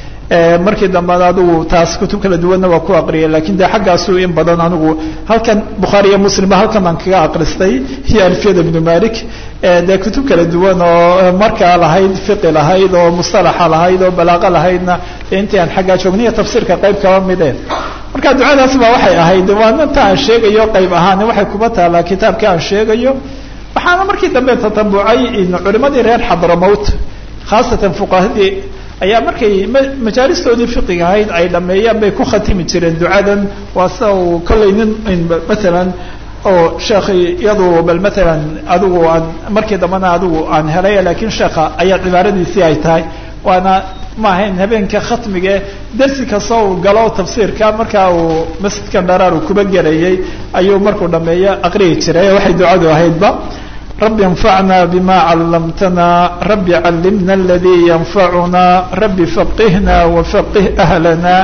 markii dambena adigu taas kutub kala duwanna waa ku aqriyay lakin de xaggaasu in badan anigu halkan bukhaari iyo muslimba halkan aan kaga aqristay iyo alfiyada ibnu malik dee kutub kala duwan oo markaa lahayd fiqi lahayd oo mustalaxa lahayd oo balaaqa lahaydna intii aan xaggaa joogniyo tafsiirka qayb kaba mide marka ducadaas ba waxay ahayd waana ta aan sheegayo qayb ahaan waxay kuba taalaa kitaabka aan sheegayo waxaana markii dambe tatabucay culimadii reer xadramowt khaasatan fuqahadii ayaa markay majaalistoodii fiqiga ahayd ay dhameeyaan bay ku khatimi jireen ducadan waa sida uu kollay nin maalan oo sheekhi iyadu bal maalan adigu aan markii dambena adigu aan helay lakiin sheekha ayaa cibaaradiisii ay tahay waana ma ahayn habeenka khatmige dersi kasta uu galo tafsiirka markaa uu masjidkan dharaar uu kuba gelayay ayuu markuu dhameeyo aqriyi jiray waxay ducadu ahaydba رب انفعنا بما علمتنا رب علمنا الذي ينفعنا رب فقهنا وفقه أهلنا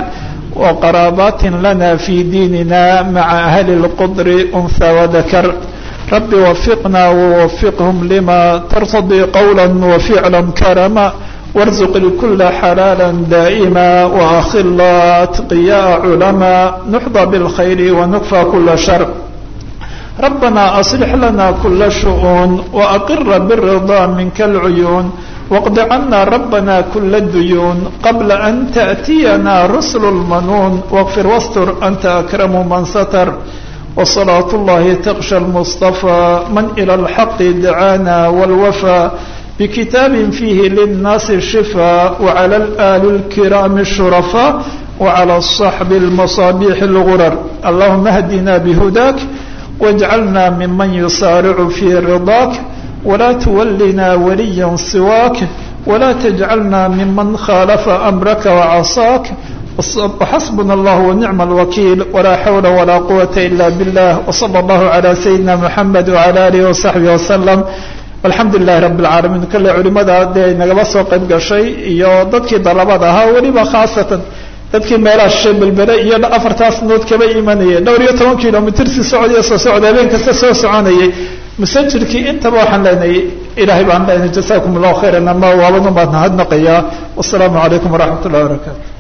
وقرابات لنا في ديننا مع أهل القدر أنثى وذكر رب وفقنا ووفقهم لما ترتضي قولا وفعلا كرما وارزق الكل حلالا دائما وأخل أتقياء علما نحظى بالخير ونكفى كل شر ربنا أصلح لنا كل شؤون وأقر بالرضا منك العيون واقض عنا ربنا كل الديون قبل أن تأتينا رسل المنون واغفر واستر أنت أكرم من ستر وصلاة الله تغشى المصطفى من إلى الحق دعانا والوفى بكتاب فيه للناس الشفاء وعلى الآل الكرام الشرفاء وعلى الصحب المصابيح الغرر اللهم اهدنا بهداك واجعلنا ممن يصارع في رضاك ولا تولنا وليا سواك ولا تجعلنا ممن خالف أمرك وعصاك وحسبنا الله ونعم الوكيل ولا حول ولا قوة إلا بالله وصلى الله على سيدنا محمد وعلى آله وصحبه وسلم alxamdu lilahi rabi اlcaalamiin kale culimada dee nagaba soo qayb gashay iyo dadkii dalabada ahaa weliba khaasatan dadkii meelaha shishay belbere iyo afartaas nood kaba imanayay dhowr iyo toban kilomitr si socodiyo soo socda habeen kasta soo soconayay masajirkii intaba waxaan leenahay ilahay baan leenahay jasakum allahu khayran ama waaban umaad nahadnaqayaa wasalaamu calaykum waraxmat ullahi wabarakaatu